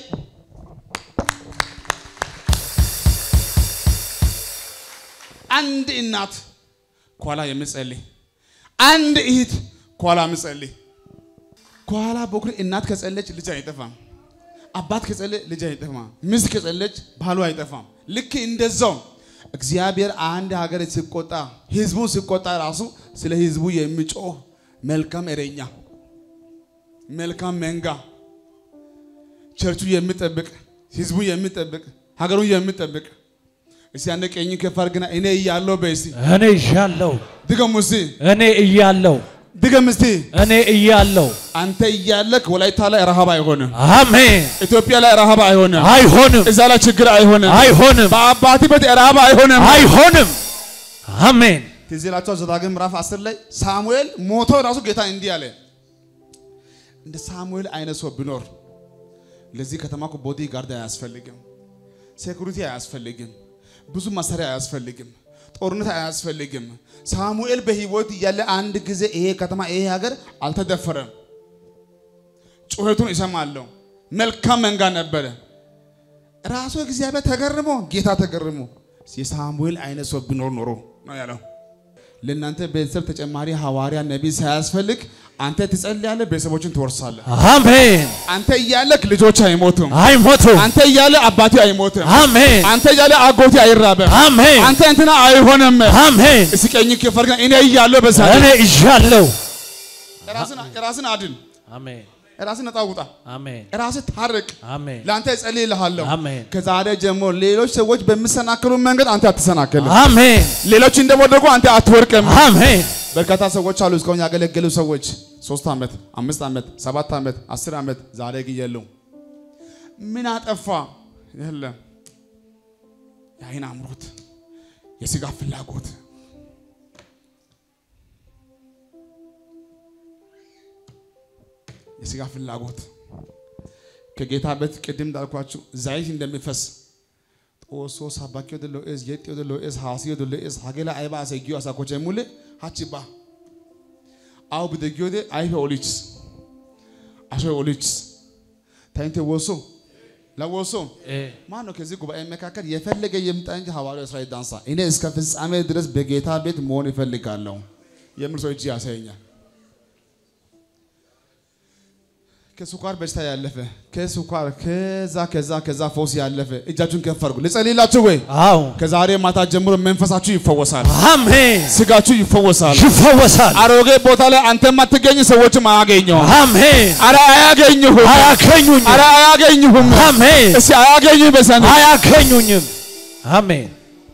አንድ እናት ከኋላ የምጸልይ አንድ እህት ከኋላ የምጸልይ ከኋላ በኩል እናት ከጸለች ልጅ አይጠፋም። አባት ከጸለች ልጅ አይጠፋም። ሚስት ከጸለች ባሉ አይጠፋም። ልክ እንደዛው እግዚአብሔር አንድ ሀገር ሲቆጣ ህዝቡ ሲቆጣ ራሱ ስለ ህዝቡ የሚጮህ መልካም እረኛ፣ መልካም መንጋ፣ ቸርቹ የሚጠብቅ ህዝቡ የሚጠብቅ ሀገሩን የሚጠብቅ እስቲ አንድ ቀኝ ከፍ አድርግና እኔ እያለሁ በይ እስቲ እኔ እያለሁ ድገሙ እስቲ እኔ እያለሁ ድገም እስቲ እኔ እያለሁ አንተ እያለክ ወላይታ ላይ ረሃብ አይሆንም። አሜን። ኢትዮጵያ ላይ ረሃብ አይሆንም። አይሆንም፣ እዛ ላይ ችግር አይሆንም። አይሆንም፣ በአባት ቤት ረሃብ አይሆንም። አይሆንም። አሜን። ትዝ ይላችኋል ዘዳግም ምዕራፍ 10 ላይ ሳሙኤል ሞቶ ራሱ ጌታ እንዲህ አለ፣ እንደ ሳሙኤል አይነት ሰው ቢኖር ለዚህ ከተማ እኮ ቦዲ ጋርድ አያስፈልግም፣ ሴኩሪቲ አያስፈልግም፣ ብዙ መሳሪያ አያስፈልግም፣ ጦርነት አያስፈልግም። ሳሙኤል በህይወት እያለ አንድ ጊዜ ይሄ ከተማ ይሄ ሀገር አልተደፈረም። ጩኸቱን እሰማለሁ። መልካም መንጋ ነበረ። ራሱ እግዚአብሔር ተገርሞ ጌታ ተገርሞ የሳሙኤል አይነት ሰው ቢኖር ኖሮ ነው ያለው። ለእናንተ ቤተሰብ ተጨማሪ ሐዋርያ ነቢይ ሳያስፈልግ አንተ ትጸልያለህ፣ ቤተሰቦችን ትወርሳለህ። አሜን። አንተ እያለክ ልጆች አይሞቱም። አይሞቱም። አንተ እያለ አባቴ አይሞትም። አሜን። አንተ እያለ አጎቴ አይራበም። አሜን። አንተ እንትና አይሆንም። አሜን። እስኪ ቀኝ ከፈርግና እኔ እያለሁ በዛ እኔ እያለሁ ራስን ራስን አድን፣ አሜን። ራስን ነፃ ውጣ፣ አሜን። ራስን ታርቅ። አሜን። ለአንተ እጸልይልሃለሁ። አሜን። ከዛሬ ጀምሮ ሌሎች ሰዎች በሚሰናከሉ መንገድ አንተ አትሰናከልም። አሜን። ሌሎች እንደወደቁ አንተ አትወርቅም። አሜን። በርካታ ሰዎች አሉ እስካሁን ያገለገሉ ሰዎች ሶስት ዓመት፣ አምስት ዓመት፣ ሰባት ዓመት፣ አስር ዓመት ዛሬ ግን የሉም። ምን አጠፋ? የለም የአይን አምሮት፣ የስጋ ፍላጎት፣ የስጋ ፍላጎት ከጌታ ቤት ቅድም እንዳልኳችሁ ዘይት እንደሚፈስ ጦሶ ሳባኪ ወደ ሎኤስ የጤ ወደ ሎኤስ ሃሲ ወደ ሎኤስ ሀገላ አይባ አሰጊዮ አሳኮቸ ሙሌ ሀቺባ አው ብደጊ ወደ አይፈ ኦሊችስ አሾ ኦሊችስ ታይንቴ ወሶ ለወሶ ማን ነው ከዚህ ጉባኤ መካከል የፈለገ የምጣ እንጂ ሐዋርያው እስራኤል ዳንሳ እኔ እስከ ፍጻሜ ድረስ በጌታ ቤት መሆን ይፈልጋለሁ የምል ሰው እጅ ያሳየኛል። ከስኳር በሽታ ያለፈ ከስኳር ከዛ ከዛ ከዛ ፈውስ ያለፈ እጃችሁን ከፍ አድርጉ። ልጸልይላችሁ ወይ? አዎ። ከዛሬ ማታ ጀምሮ መንፈሳችሁ ይፈወሳል፣ አሜን። ስጋችሁ ይፈወሳል። ይፈወሳል። አሮጌ ቦታ ላይ አንተ የማትገኝ ሰዎችም አያገኘውም። አሜን። አረ አያገኙህም፣ አያገኙኝም። አረ አያገኙህም። አሜን። እስቲ አያገኙኝ በሰን አያገኙኝም። አሜን።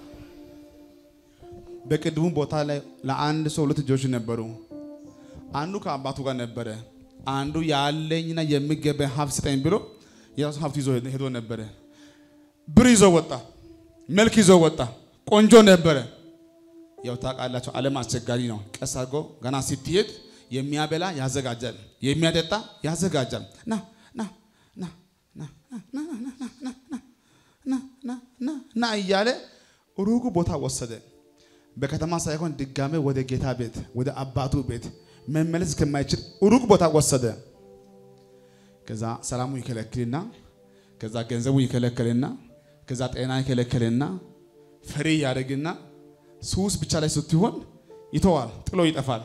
በቅድሙ ቦታ ላይ ለአንድ ሰው ሁለት ልጆች ነበሩ። አንዱ ከአባቱ ጋር ነበረ። አንዱ ያለኝና የሚገባኝ ሀብት ስጠኝ ብሎ የራሱ ሀብት ይዞ ሄዶ ነበረ። ብር ይዞ ወጣ፣ መልክ ይዞ ወጣ፣ ቆንጆ ነበረ። ያው ታውቃላችሁ፣ ዓለም አስቸጋሪ ነው። ቀስ አድርጎ ገና ስትሄድ የሚያበላ ያዘጋጃል፣ የሚያጠጣ ያዘጋጃል። ና ና ና ና ና ና ና ና ና ና ና ና እያለ ሩቁ ቦታ ወሰደ። በከተማ ሳይሆን ድጋሜ ወደ ጌታ ቤት ወደ አባቱ ቤት መመለስ እስከማይችል ሩቅ ቦታ ወሰደ። ከዛ ሰላሙ ይከለክልና ከዛ ገንዘቡ ይከለክልና ከዛ ጤና ይከለክልና ፍሬ ያደርግና ሱስ ብቻ ላይ ስትሆን ይተዋል፣ ጥሎ ይጠፋል።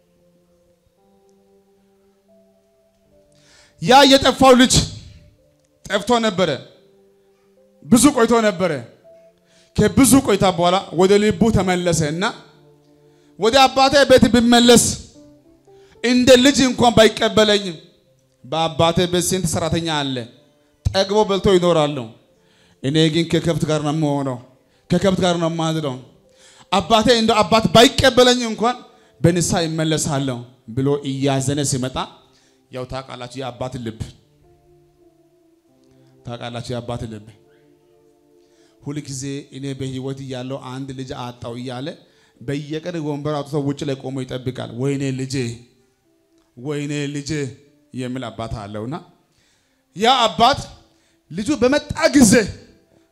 ያ የጠፋው ልጅ ጠፍቶ ነበረ፣ ብዙ ቆይቶ ነበረ። ከብዙ ቆይታ በኋላ ወደ ልቡ ተመለሰ እና ወደ አባቴ ቤት ብመለስ እንደ ልጅ እንኳን ባይቀበለኝም በአባቴ ቤት ስንት ሰራተኛ አለ፣ ጠግቦ በልቶ ይኖራሉ። እኔ ግን ከከብት ጋር ነው የምሆነው፣ ከከብት ጋር ነው የማድረው። አባቴ እንደ አባት ባይቀበለኝ እንኳን በንሳ ይመለሳለሁ ብሎ እያዘነ ሲመጣ ያው ታውቃላችሁ፣ የአባት ልብ ታውቃላችሁ፣ የአባት ልብ ሁልጊዜ እኔ በህይወት እያለው አንድ ልጅ አጣው እያለ በየቀን ወንበር አውጥቶ ውጭ ላይ ቆሞ ይጠብቃል። ወይኔ ልጄ ወይኔ ልጄ የሚል አባት አለውና ያ አባት ልጁ በመጣ ጊዜ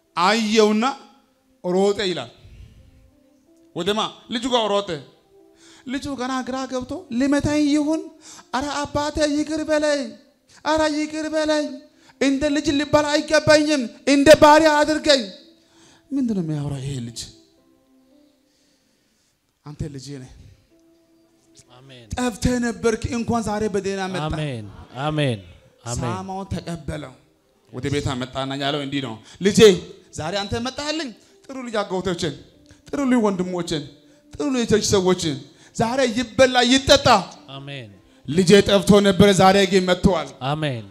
አየውና ሮጠ ይላል። ወደማ ልጁ ጋር ሮጠ። ልጁ ገና ግራ ገብቶ ሊመታኝ ይሁን፣ አረ አባቴ ይቅር በለኝ፣ አረ ይቅር በለኝ፣ እንደ ልጅ ልባል አይገባኝም፣ እንደ ባሪያ አድርገኝ። ምንድን ነው የሚያወራው ይሄ ልጅ? አንተ ልጄ ነህ፣ አሜን ጠፍተህ ነበርክ፣ እንኳን ዛሬ በደህና መጣ። አሜን አሜን አሜን ሳማውን ተቀበለው። ወደ ቤት መጣና ያለው እንዲህ ነው፣ ልጄ ዛሬ አንተ መጣህልኝ። ጥሩ ልጅ አጎቶችን፣ ጥሩ ልጅ ወንድሞችን፣ ጥሩ ልጅ የቸርች ሰዎችን ዛሬ ይበላ ይጠጣ። አሜን ልጄ ጠፍቶ ነበረ፣ ዛሬ ግን መጥተዋል አሜን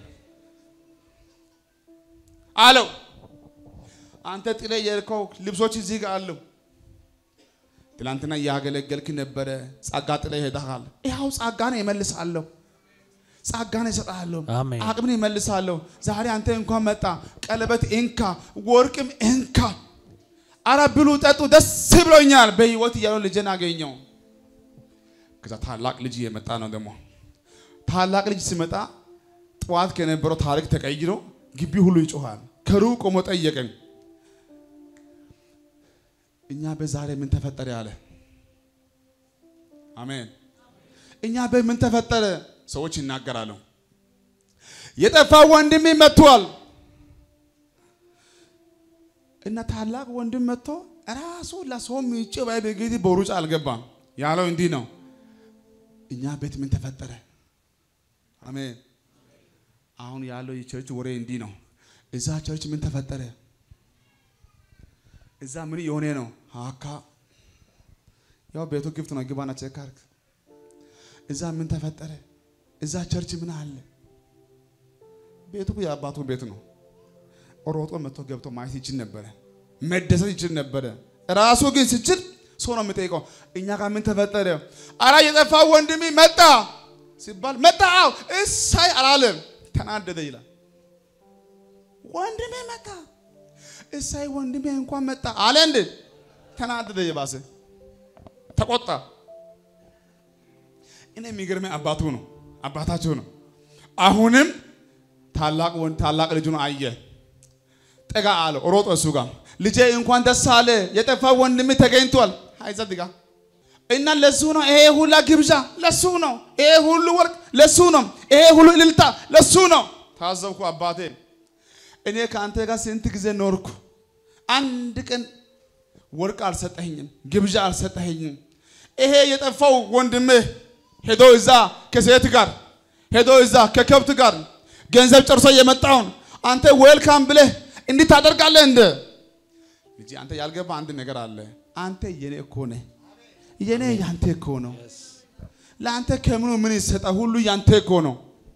አለው። አንተ ጥለ የልከው ልብሶች እዚህ ጋር አሉ። ትላንትና እያገለገልክ ነበረ፣ ጸጋ ጥለ ሄደሃል። ይኸው ጸጋን እመልሳለሁ፣ ጸጋን እሰጥሃለሁ፣ አሜን። አቅምን እመልሳለሁ። ዛሬ አንተ እንኳን መጣ፣ ቀለበት እንካ፣ ወርቅም እንካ። አረ ብሉ ጠጡ፣ ደስ ብሎኛል። በህይወት እያለው ልጅን አገኘው። ከዛ ታላቅ ልጅ እየመጣ ነው ደግሞ ታላቅ ልጅ ሲመጣ ጠዋት ከነበረው ታሪክ ተቀይሮ ግቢ ሁሉ ይጮሃል። ከሩቅ ቆሞ ጠየቀኝ። እኛ በዛሬ ምን ተፈጠረ ያለ አሜን። እኛ በምን ተፈጠረ ሰዎች ይናገራሉ። የጠፋ ወንድሜ መጥቷል እና ታላቅ ወንድም መጥቶ ራሱ ለሰው ምጭ ባይ በጌቲ በሩጫ አልገባም ያለው እንዲህ ነው። እኛ ቤት ምን ተፈጠረ? አሜን። አሁን ያለው የቸርች ወሬ እንዲህ ነው። እዛ ቸርች ምን ተፈጠረ? እዛ ምን የሆነ ነው? ሀካ ያው ቤቱ ክፍት ነው። ግባና ቼክ አድርግ። እዛ ምን ተፈጠረ? እዛ ቸርች ምን አለ? ቤቱ እኮ የአባቱ ቤት ነው። ሮጦ መጥቶ ገብቶ ማየት ይችል ነበረ፣ መደሰት ይችል ነበረ። ራሱ ግን ስችል ሰው ነው የሚጠይቀው። እኛ ጋር ምን ተፈጠረ? አራ የጠፋ ወንድሜ መጣ ሲባል መጣ፣ አዎ እሳይ አላለም። ተናደደ ይላል። ወንድሜ መጣ፣ እሳይ ወንድሜ እንኳን መጣ አለ እንዴ? ተናደደ፣ የባሰ ተቆጣ። እኔ የሚገርመኝ አባቱ ነው፣ አባታቸው ነው። አሁንም ታላቅ ወንድ ታላቅ ልጁን አየ፣ ጠጋ አለው፣ ሮጦ እሱ ጋር ልጄ እንኳን ደስ አለ፣ የጠፋ ወንድሜ ተገኝቷል። አይዘድጋ እና ለሱ ነው ይሄ ሁላ ግብዣ፣ ለሱ ነው ይሄ ሁሉ ወርቅ፣ ለሱ ነው ይሄ ሁሉ እልልታ፣ ለሱ ነው። ታዘብኩ አባቴ፣ እኔ ከአንተ ጋር ስንት ጊዜ ኖርኩ፣ አንድ ቀን ወርቅ አልሰጠኸኝም፣ ግብዣ አልሰጠኸኝም። ይሄ የጠፋው ወንድሜ ሄዶ እዛ ከሴት ጋር ሄዶ እዛ ከከብት ጋር ገንዘብ ጨርሶ የመጣውን አንተ ዌልካም ብለህ እንዲህ ታደርጋለህ እንደ ልጄ አንተ ያልገባ አንድ ነገር አለ። አንተ የኔ እኮ ነህ፣ የኔ ያንተ እኮ ነው። ለአንተ ከምኑ ምን ይሰጣ? ሁሉ ያንተ እኮ ነው።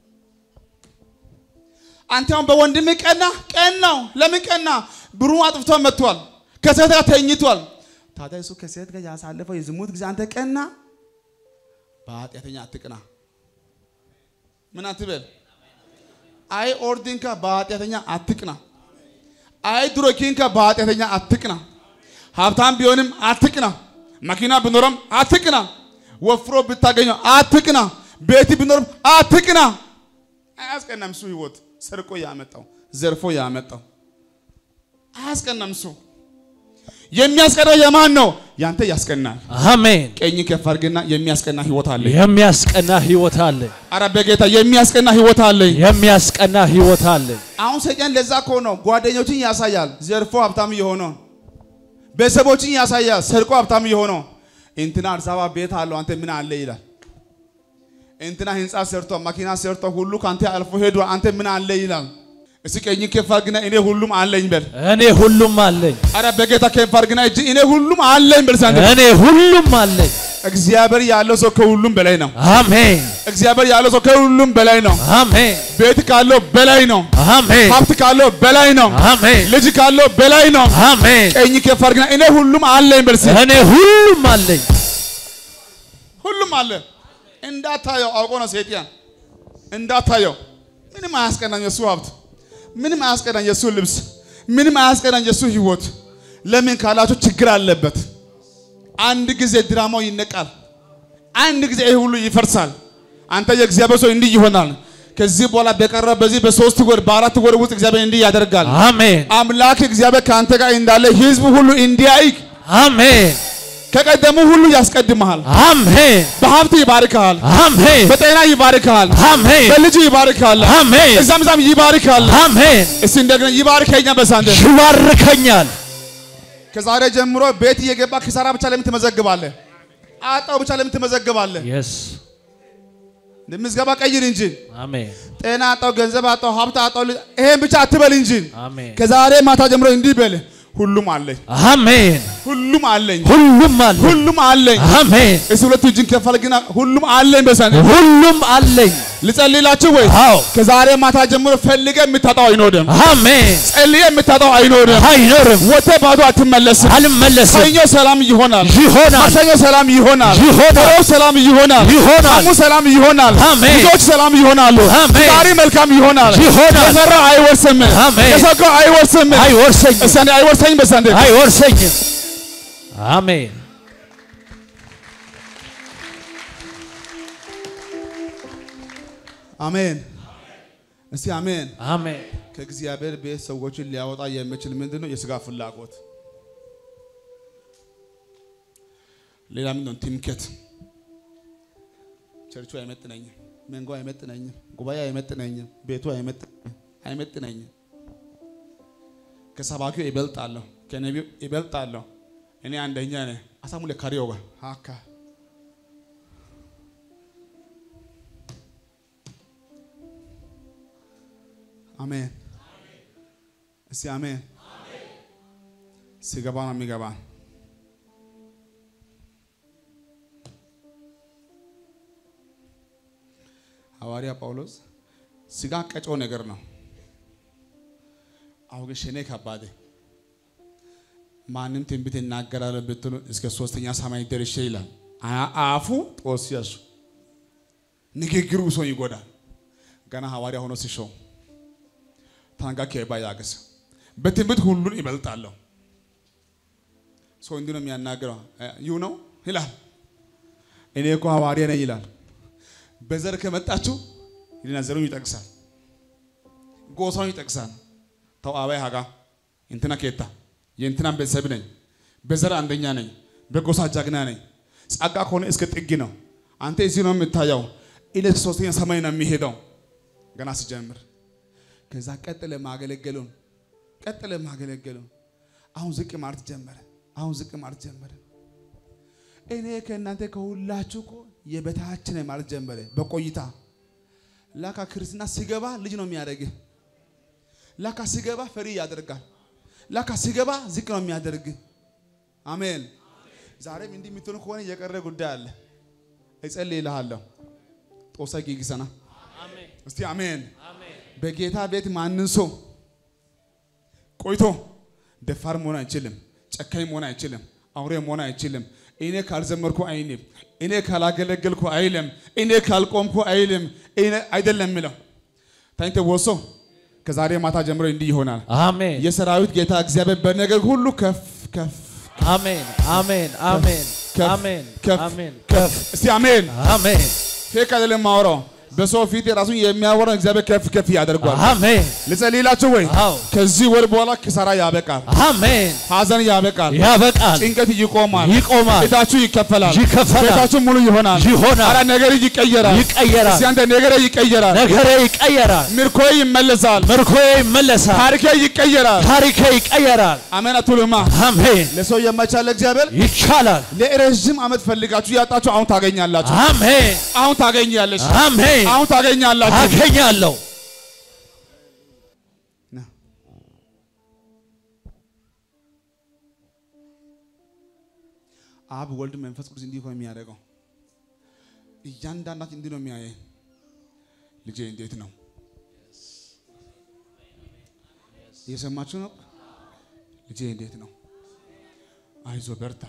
አንተ አሁን በወንድም ቀና ቀናው። ለምን ቀና? ብሩ አጥፍቶ መጥቷል፣ ከሴት ጋር ተኝቷል። ታዲያ እሱ ከሴት ጋር ያሳለፈው የዝሙት ጊዜ አንተ ቀና። በኃጢአተኛ አትቅና። ምን አትበል። አይ ኦርዲንካ በኃጢአተኛ አትቅና። አይ ድሮኪንካ በኃጢአተኛ አትቅና። ሀብታም ቢሆንም አትቅና። መኪና ቢኖረም አትቅና። ወፍሮ ብታገኘው አትቅና። ቤት ቢኖርም አትቅና። አያስቀናም። እሱ ህይወት ሰርቆ ያመጣው ዘርፎ ያመጣው አያስቀናም። እሱ የሚያስቀናው የማን ነው? ያንተ ያስቀናል። አሜን። ቀኝ ከፍ አድርግና የሚያስቀና ህይወት አለ። የሚያስቀና ህይወት አለ። አረ በጌታ የሚያስቀና ህይወት አለ። የሚያስቀና ህይወት አለ። አሁን ሰይጣን ለዛ እኮ ነው ጓደኞችን ያሳያል፣ ዘርፎ ሀብታም የሆነው ቤተሰቦችን ያሳያል፣ ሰርቆ ሀብታም የሆነው እንትና አዲስ አበባ ቤት አለው አንተ ምን አለ ይላል። እንትና ህንፃ ሰርቶ መኪና ሰርቶ ሁሉ ከአንተ አልፎ ሄዶ አንተ ምን አለ ይላል። እስኪ ቀኝ ከፍ አድርግና እኔ ሁሉም አለኝ በል። እኔ ሁሉም አለኝ። አረ በጌታ ከፍ አድርግና እጅ እኔ ሁሉም አለኝ በል። ሳንተ እኔ ሁሉም አለኝ። እግዚአብሔር ያለው ሰው ከሁሉም በላይ ነው። አሜን እግዚአብሔር ያለው ሰው ከሁሉም በላይ ነው። አሜን ቤት ካለው በላይ ነው። አሜን ሀብት ካለው በላይ ነው። አሜን ልጅ ካለው በላይ ነው። አሜን። ቀኝ ከፍ አድርግና እኔ ሁሉም አለኝ በል። እስኪ እኔ ሁሉም አለኝ። ሁሉም አለ። እንዳታየው አውቆ ነው ሰይጣን። እንዳታየው ምንም አያስቀናኝ የሱ ሀብት፣ ምንም አያስቀናኝ የሱ ልብስ፣ ምንም አያስቀናኝ የሱ ህይወት። ለምን ካላችሁ ችግር አለበት። አንድ ጊዜ ድራማው ይነቃል። አንድ ጊዜ ይህ ሁሉ ይፈርሳል። አንተ የእግዚአብሔር ሰው እንዲህ ይሆናል። ከዚህ በኋላ በቀረ በዚህ በሶስት ወር በአራት ወር ውስጥ እግዚአብሔር እንዲህ ያደርጋል። አሜን አምላክ እግዚአብሔር ከአንተ ጋር እንዳለ ህዝብ ሁሉ እንዲያይ አሜን ከቀደሙ ሁሉ ያስቀድመሃል። አሜን በሀብት ይባርክሃል። አሜን በጤና ይባርክሃል። አሜን በልጅ ይባርክሃል። አሜን እዛም እዛም ይባርክሃል። አሜን እስቲ እንደገና ይባርከኛ በሳንተ ይባርከኛል ከዛሬ ጀምሮ ቤት እየገባ ኪሳራ ብቻ ለምን ትመዘግባለህ? አጣው ብቻ ለምን ትመዘግባለህ? የስ ምዝገባ ቀይር እንጂ አሜን ጤና አጣው፣ ገንዘብ አጣው፣ ሀብት አጣው፣ ልጅ- ይሄን ብቻ አትበል እንጂ አሜን ከዛሬ ማታ ጀምሮ እንዲህ በል፣ ሁሉም አለኝ፣ አሜን ሁሉም አለኝ፣ ሁሉም አለ ሁሉም አለኝ። አሜን እስቲ ሁለቱ እጅን ከፋል ግና ሁሉም አለኝ በሳንተ ሁሉም አለኝ ልጸልይላችሁ ወይ? አዎ ከዛሬ ማታ ጀምሮ ፈልገ የምታጣው አይኖርም። አሜን ጸልየ የምታጣው አይኖርም። አይኖርም ወጥተህ ባዶ አትመለስም። አልመለስም ሰኞ ሰላም ይሆናል። ይሆናል ማክሰኞ ሰላም ይሆናል። ይሆናል ሮብ ሰላም ይሆናል። ይሆናል ሐሙስ ሰላም ይሆናል። አሜን። ልጆች ሰላም ይሆናሉ። አሜን። ዛሬ መልካም ይሆናል። ይሆናል። የሰራው አይወርስም። አሜን። የሰራው አይወርስም። አይወርሰኝም እስቲ አይወርሰኝ በሳንዴ አይወርሰኝም አሜን አሜን። እስቲ አሜን። አሜን ከእግዚአብሔር ቤት ሰዎችን ሊያወጣ የሚችል ምንድን ነው? የስጋ ፍላጎት። ሌላ ምንድን ነው? ትምክህት። ቸርቹ አይመጥነኝም፣ መንጎ አይመጥነኝም፣ ጉባኤ አይመጥነኝም፣ ቤቱ አይመጥነኝም፣ አይመጥነኝም። ከሰባኪው ይበልጣለሁ፣ ከነቢዩ ይበልጣለሁ። እኔ አንደኛ ነኝ። አሳሙለ ካሪዮጋ አካ አሜን። እስቲ አሜን። ሲገባ ነው የሚገባ። ሐዋርያ ጳውሎስ ስጋ ቀጮ ነገር ነው። አሁን ግን ሸኔ ከባዴ ማንም ትንቢት እናገራለሁ ብትሉ እስከ ሶስተኛ ሰማይ ደርሼ ይላል። አ- አፉ ጦስያሱ ንግግሩ ሰው ይጎዳል። ገና ሐዋርያ ሆኖ ሲሾም ታንጋ ኬባ ያገሰ በትንቢት ሁሉን ይበልጣለሁ። ሰው እንዲህ ነው የሚያናግረው። ይሁ ነው ይላል። እኔ እኮ ሐዋርያ ነኝ ይላል። በዘር ከመጣችሁ ይልና ዘሩን ይጠቅሳል፣ ጎሳውን ይጠቅሳል። ተው አባይ ሀጋ እንትና ኬታ የእንትናን ቤተሰብ ነኝ፣ በዘር አንደኛ ነኝ፣ በጎሳ ጀግና ነኝ። ጸጋ ከሆነ እስከ ጥግ ነው። አንተ እዚህ ነው የምታየው፣ ኢለ ሶስተኛ ሰማይ ነው የሚሄደው። ገና ሲጀምር ከዛ ቀጥለ ማገለገሉን ቀጥለ ማገለገሉን አሁን ዝቅ ማለት ጀመረ። አሁን ዝቅ ማለት ጀመረ። እኔ ከእናንተ ከሁላችሁ እኮ የበታች ነኝ ማለት ጀመረ። በቆይታ ላካ ክርስትና ሲገባ ልጅ ነው የሚያደርግህ። ላካ ሲገባ ፈሪ ያደርጋል። ላካ ሲገባ ዝቅ ነው የሚያደርግህ። አሜን። ዛሬም እንዲህ የምትሆኑ ከሆነ የቀረ ጉዳይ አለ። እጸልይልሃለሁ። ጦሳ ጊግሰና እስቲ አሜን። በጌታ ቤት ማንን ሰው ቆይቶ ደፋር መሆን አይችልም። ጨካኝ መሆን አይችልም። አውሬ መሆን አይችልም። እኔ ካልዘመርኩ አይልም። እኔ ካላገለገልኩ አይልም። እኔ ካልቆምኩ አይልም። እኔ አይደለም የሚለው ታኝተ ወሶ ከዛሬ ማታ ጀምሮ እንዲህ ይሆናል። አሜን የሰራዊት ጌታ እግዚአብሔር በነገር ሁሉ ከፍ ከፍ አሜን አሜን አሜን ከፍ አሜን ከፍ አሜን ከፍ እስቲ አሜን። አሜን ፌክ አይደለም ማወራው በሰው ፊት የራሱን የሚያወራው እግዚአብሔር ከፍ ከፍ ያደርጓል። አሜን ልጸልይላችሁ ወይ? አዎ ከዚህ ወር በኋላ ኪሳራ ያበቃል፣ አሜን ሀዘን ያበቃል፣ ያበቃል ጭንቀት ይቆማል፣ ይቆማል ቤታችሁ ይከፈላል፣ ይከፈላል ቤታችሁ ሙሉ ይሆናል፣ ይሆናል አረ ነገር ይቀየራል፣ ይቀየራል እስቲ አንተ ነገር ይቀየራል፣ ነገሬ ይቀየራል ምርኮዬ ይመለሳል፣ ምርኮዬ ይመለሳል ታሪኬ ይቀየራል። ታሪኬ ይቀየራል አሜን አትሉማ? አሜን ለሰው የማይቻል እግዚአብሔር ይቻላል ለረዥም ዓመት ፈልጋችሁ ያጣችሁ አሁን ታገኛላችሁ። አሜን አሁን ታገኛለሽ። አሜን አሁን ታገኛላችሁ። አገኛለሁ ና። አብ ወልድ መንፈስ ቅዱስ እንዲህ እኮ ነው የሚያደርገው። እያንዳንዳችን እንዲህ ነው የሚያየን። ልጄ እንዴት ነው? እየሰማችሁ ነው? ልጄ እንዴት ነው? አይዞ በርታ።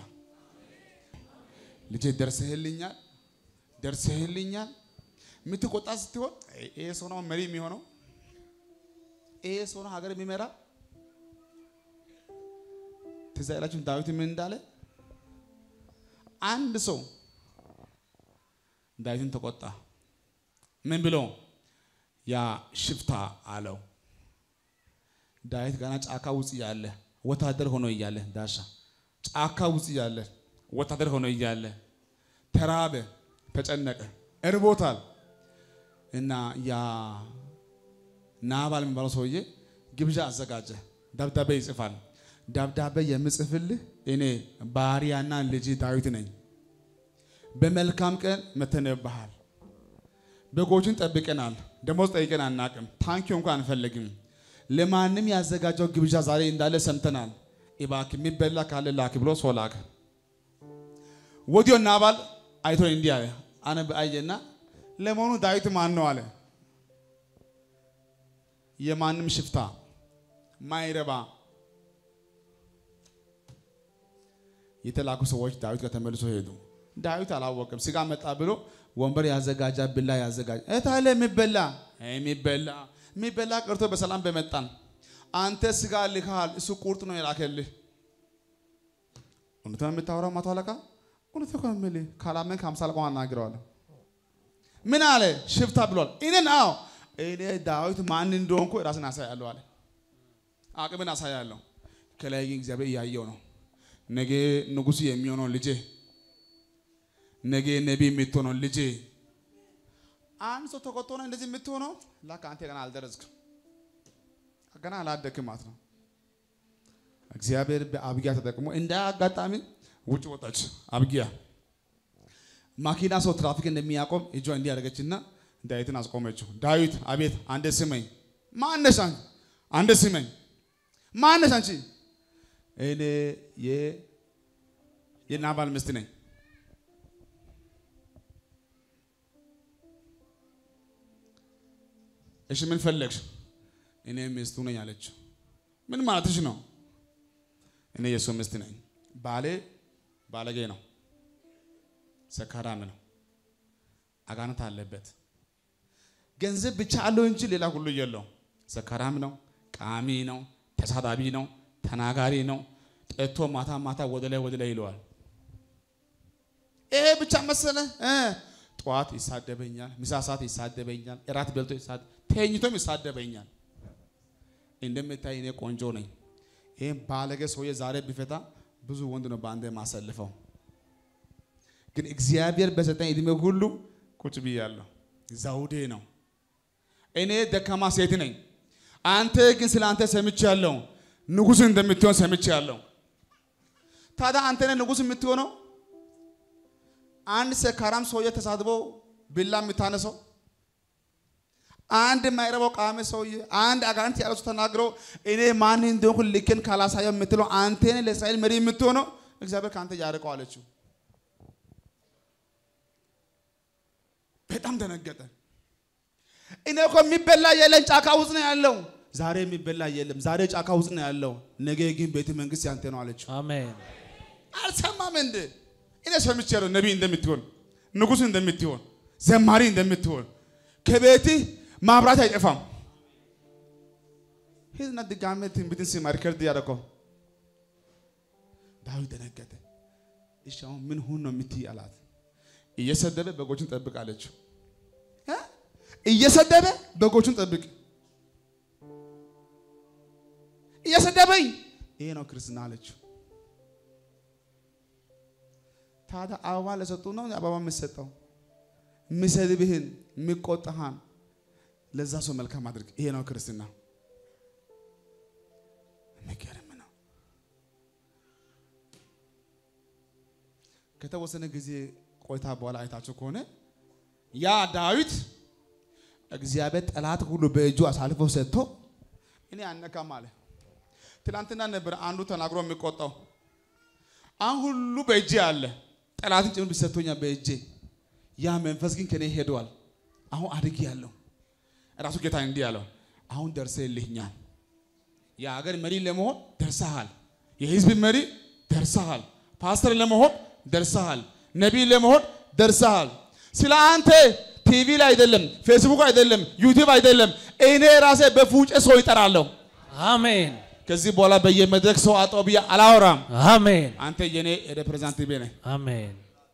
ልጄ ደርሰህልኛል፣ ደርሰህልኛል። የምትቆጣ ስትሆን ይሄ ሰው ነው መሪ የሚሆነው ይሄ ሰው ነው ሀገር የሚመራ። ትዝ አይላችሁም ዳዊት ምን እንዳለ? አንድ ሰው ዳዊትን ተቆጣ። ምን ብሎ? ያ ሽፍታ አለው። ዳዊት ገና ጫካ ውስጥ እያለ ወታደር ሆኖ እያለ ዳሻ ጫካ ውስጥ እያለ ወታደር ሆኖ እያለ ተራበ፣ ተጨነቀ፣ እርቦታል እና ያ ናባል የሚባለው ሰውዬ ግብዣ አዘጋጀ። ደብዳቤ ይጽፋል። ደብዳቤ የምጽፍልህ እኔ ባሪያና ልጅ ዳዊት ነኝ። በመልካም ቀን መተንብሃል። በጎችን ጠብቀናል። ደሞዝ ጠይቀን አናቅም። ታንኪው እንኳን አንፈልግም። ለማንም ያዘጋጀው ግብዣ ዛሬ እንዳለ ሰምተናል። እባክህ የሚበላ ካለ ላክ ብሎ ሰው ላከ። ወዲያው ናባል አይቶ እንዲህ አለ። አነብ አየና ለመሆኑ ዳዊት ማን ነው አለ። የማንም ሽፍታ ማይረባ የተላኩ ሰዎች ዳዊት ጋር ተመልሶ ሄዱ። ዳዊት አላወቅም። ስጋ መጣ ብሎ ወንበር ያዘጋጃ፣ ብላ ያዘጋጅ እታለ የሚበላ የሚበላ የሚበላ ቀርቶ በሰላም በመጣን አንተ ስጋ ልካል፣ እሱ ቁርጥ ነው የላከልህ። እውነት ነው የምታወራው ማቶ አለቃ? እውነት እኮ ነው የምልህ። ካላመንክ ሃምሳ አለቃውን አናግረዋለሁ። ምን አለ? ሽፍታ ብሏል። እኔን አዎ እኔ ዳዊት ማን እንደሆንኩ ራስን አሳያለሁ አለ። አቅምን አሳያለሁ። ከላይ ግን እግዚአብሔር እያየው ነው። ነገ ንጉሥ የሚሆነው ልጄ፣ ነገ ነቢይ የምትሆነው ልጄ። አንድ ሰው ተቆጥቶ ነው እንደዚህ የምትሆነው። ላካ አንተ ገና አልደረስክም፣ ገና አላደክም ማለት ነው። እግዚአብሔር በአብጊያ ተጠቅሞ እንደ አጋጣሚ ውጭ ወጣች። አብጊያ ማኪና ሰው ትራፊክ እንደሚያቆም እጇ እንዲህ ያደረገችና ዳዊትን አስቆመችው። ዳዊት አቤት፣ አንደ ስመኝ። ማነሽ አንቺ? አንደ ስመኝ። ማነሽ አንቺ? እኔ የናባል ሚስት ነኝ። እሺ ምን ፈለግሽ? እኔ ሚስቱ ነኝ አለችው። ምን ማለትሽ ነው? እኔ የእሱ ሚስት ነኝ። ባሌ ባለጌ ነው፣ ሰካራም ነው፣ አጋንንት አለበት። ገንዘብ ብቻ አለው እንጂ ሌላ ሁሉ የለው። ሰካራም ነው፣ ቃሚ ነው፣ ተሳዳቢ ነው፣ ተናጋሪ ነው። ጠጥቶ ማታ ማታ ወደ ላይ ወደ ላይ ይለዋል። ይሄ ብቻ መሰለ እ ጠዋት ይሳደበኛል፣ ምሳ ሰዓት ይሳደበኛል፣ እራት በልቶ ተኝቶም ይሳደበኛል። እንደምታይ እኔ ቆንጆ ነኝ። ይህም ባለጌ ሰውዬ ዛሬ ቢፈታ ብዙ ወንድ ነው በአንድ የማሰልፈው። ግን እግዚአብሔር በሰጠኝ እድሜ ሁሉ ቁጭ ብያለሁ። ዘውዴ ነው። እኔ ደካማ ሴት ነኝ። አንተ ግን ስለ አንተ ሰምቻለሁ፣ ንጉሥ እንደምትሆን ሰምቻለሁ። ታዲያ አንተ ነህ ንጉሥ የምትሆነው? አንድ ሰካራም ሰውዬ ተሳድቦ ቢላ የምታነሰው አንድ የማይረባው ቃሚ ሰውዬ አንድ አጋንንት ያለው ሰው ተናግሮ እኔ ማን እንደሆንኩ ልኬን ካላሳየው የምትለው አንተ ነህ ለእስራኤል መሪ የምትሆነው? እግዚአብሔር ከአንተ ያርቀው አለችው። በጣም ደነገጠ። እኔ እኮ የሚበላ የለም ጫካ ውስጥ ነው ያለው። ዛሬ የሚበላ የለም፣ ዛሬ ጫካ ውስጥ ነው ያለው። ነገ ግን ቤተ መንግስት ያንተ ነው አለችው። አሜን። አልሰማም እንደ እኔ ሰምቻለሁ፣ ነቢይ እንደምትሆን፣ ንጉሥ እንደምትሆን፣ ዘማሪ እንደምትሆን፣ ከቤትህ ማብራት አይጠፋም። ሂድና ድጋሜ ትንቢትን ስማ፣ ሪከርድ ያደረገው ዳዊት ደነገጠ። እሺ አሁን ምን ሁን ነው የምትይ አላት። እየሰደበ በጎችን ጠብቅ አለችው። እ? እየሰደበ በጎችን ጠብቅ እየሰደበኝ ይሄ ነው ክርስትና አለችው። ታዲያ አበባ ለሰጡ ነው አበባ የምትሰጠው? የሚሰድብህን የሚቆጣህን ለዛ ሰው መልካም አድርግ። ይሄ ነው ክርስትና። የሚገርም ነው። ከተወሰነ ጊዜ ቆይታ በኋላ አይታችሁ ከሆነ ያ ዳዊት እግዚአብሔር ጠላት ሁሉ በእጁ አሳልፎ ሰጥቶ እኔ አነካም አለ። ትናንትና ነበር አንዱ ተናግሮ የሚቆጣው። አሁን ሁሉ በእጄ አለ። ጠላትን ጭምር ቢሰጥቶኛል በእጄ። ያ መንፈስ ግን ከኔ ሄደዋል። አሁን አድግ ያለው ራሱ ጌታ እንዲህ ያለው አሁን ደርሰህልኛል። የሀገር መሪ ለመሆን ደርሰሃል። የህዝብ መሪ ደርሰሃል። ፓስተር ለመሆን ደርሰሃል። ነቢይ ለመሆን ደርሰሃል። ስለ አንተ ቲቪ ላይ አይደለም፣ ፌስቡክ አይደለም፣ ዩቲዩብ አይደለም፣ እኔ ራሴ በፉጨ ሰው ይጠራለሁ። አሜን። ከዚህ በኋላ በየመድረክ ሰው አጣው ብዬ አላወራም። አሜን። አንተ የኔ ሬፕሬዘንታቲቭ ነህ። አሜን።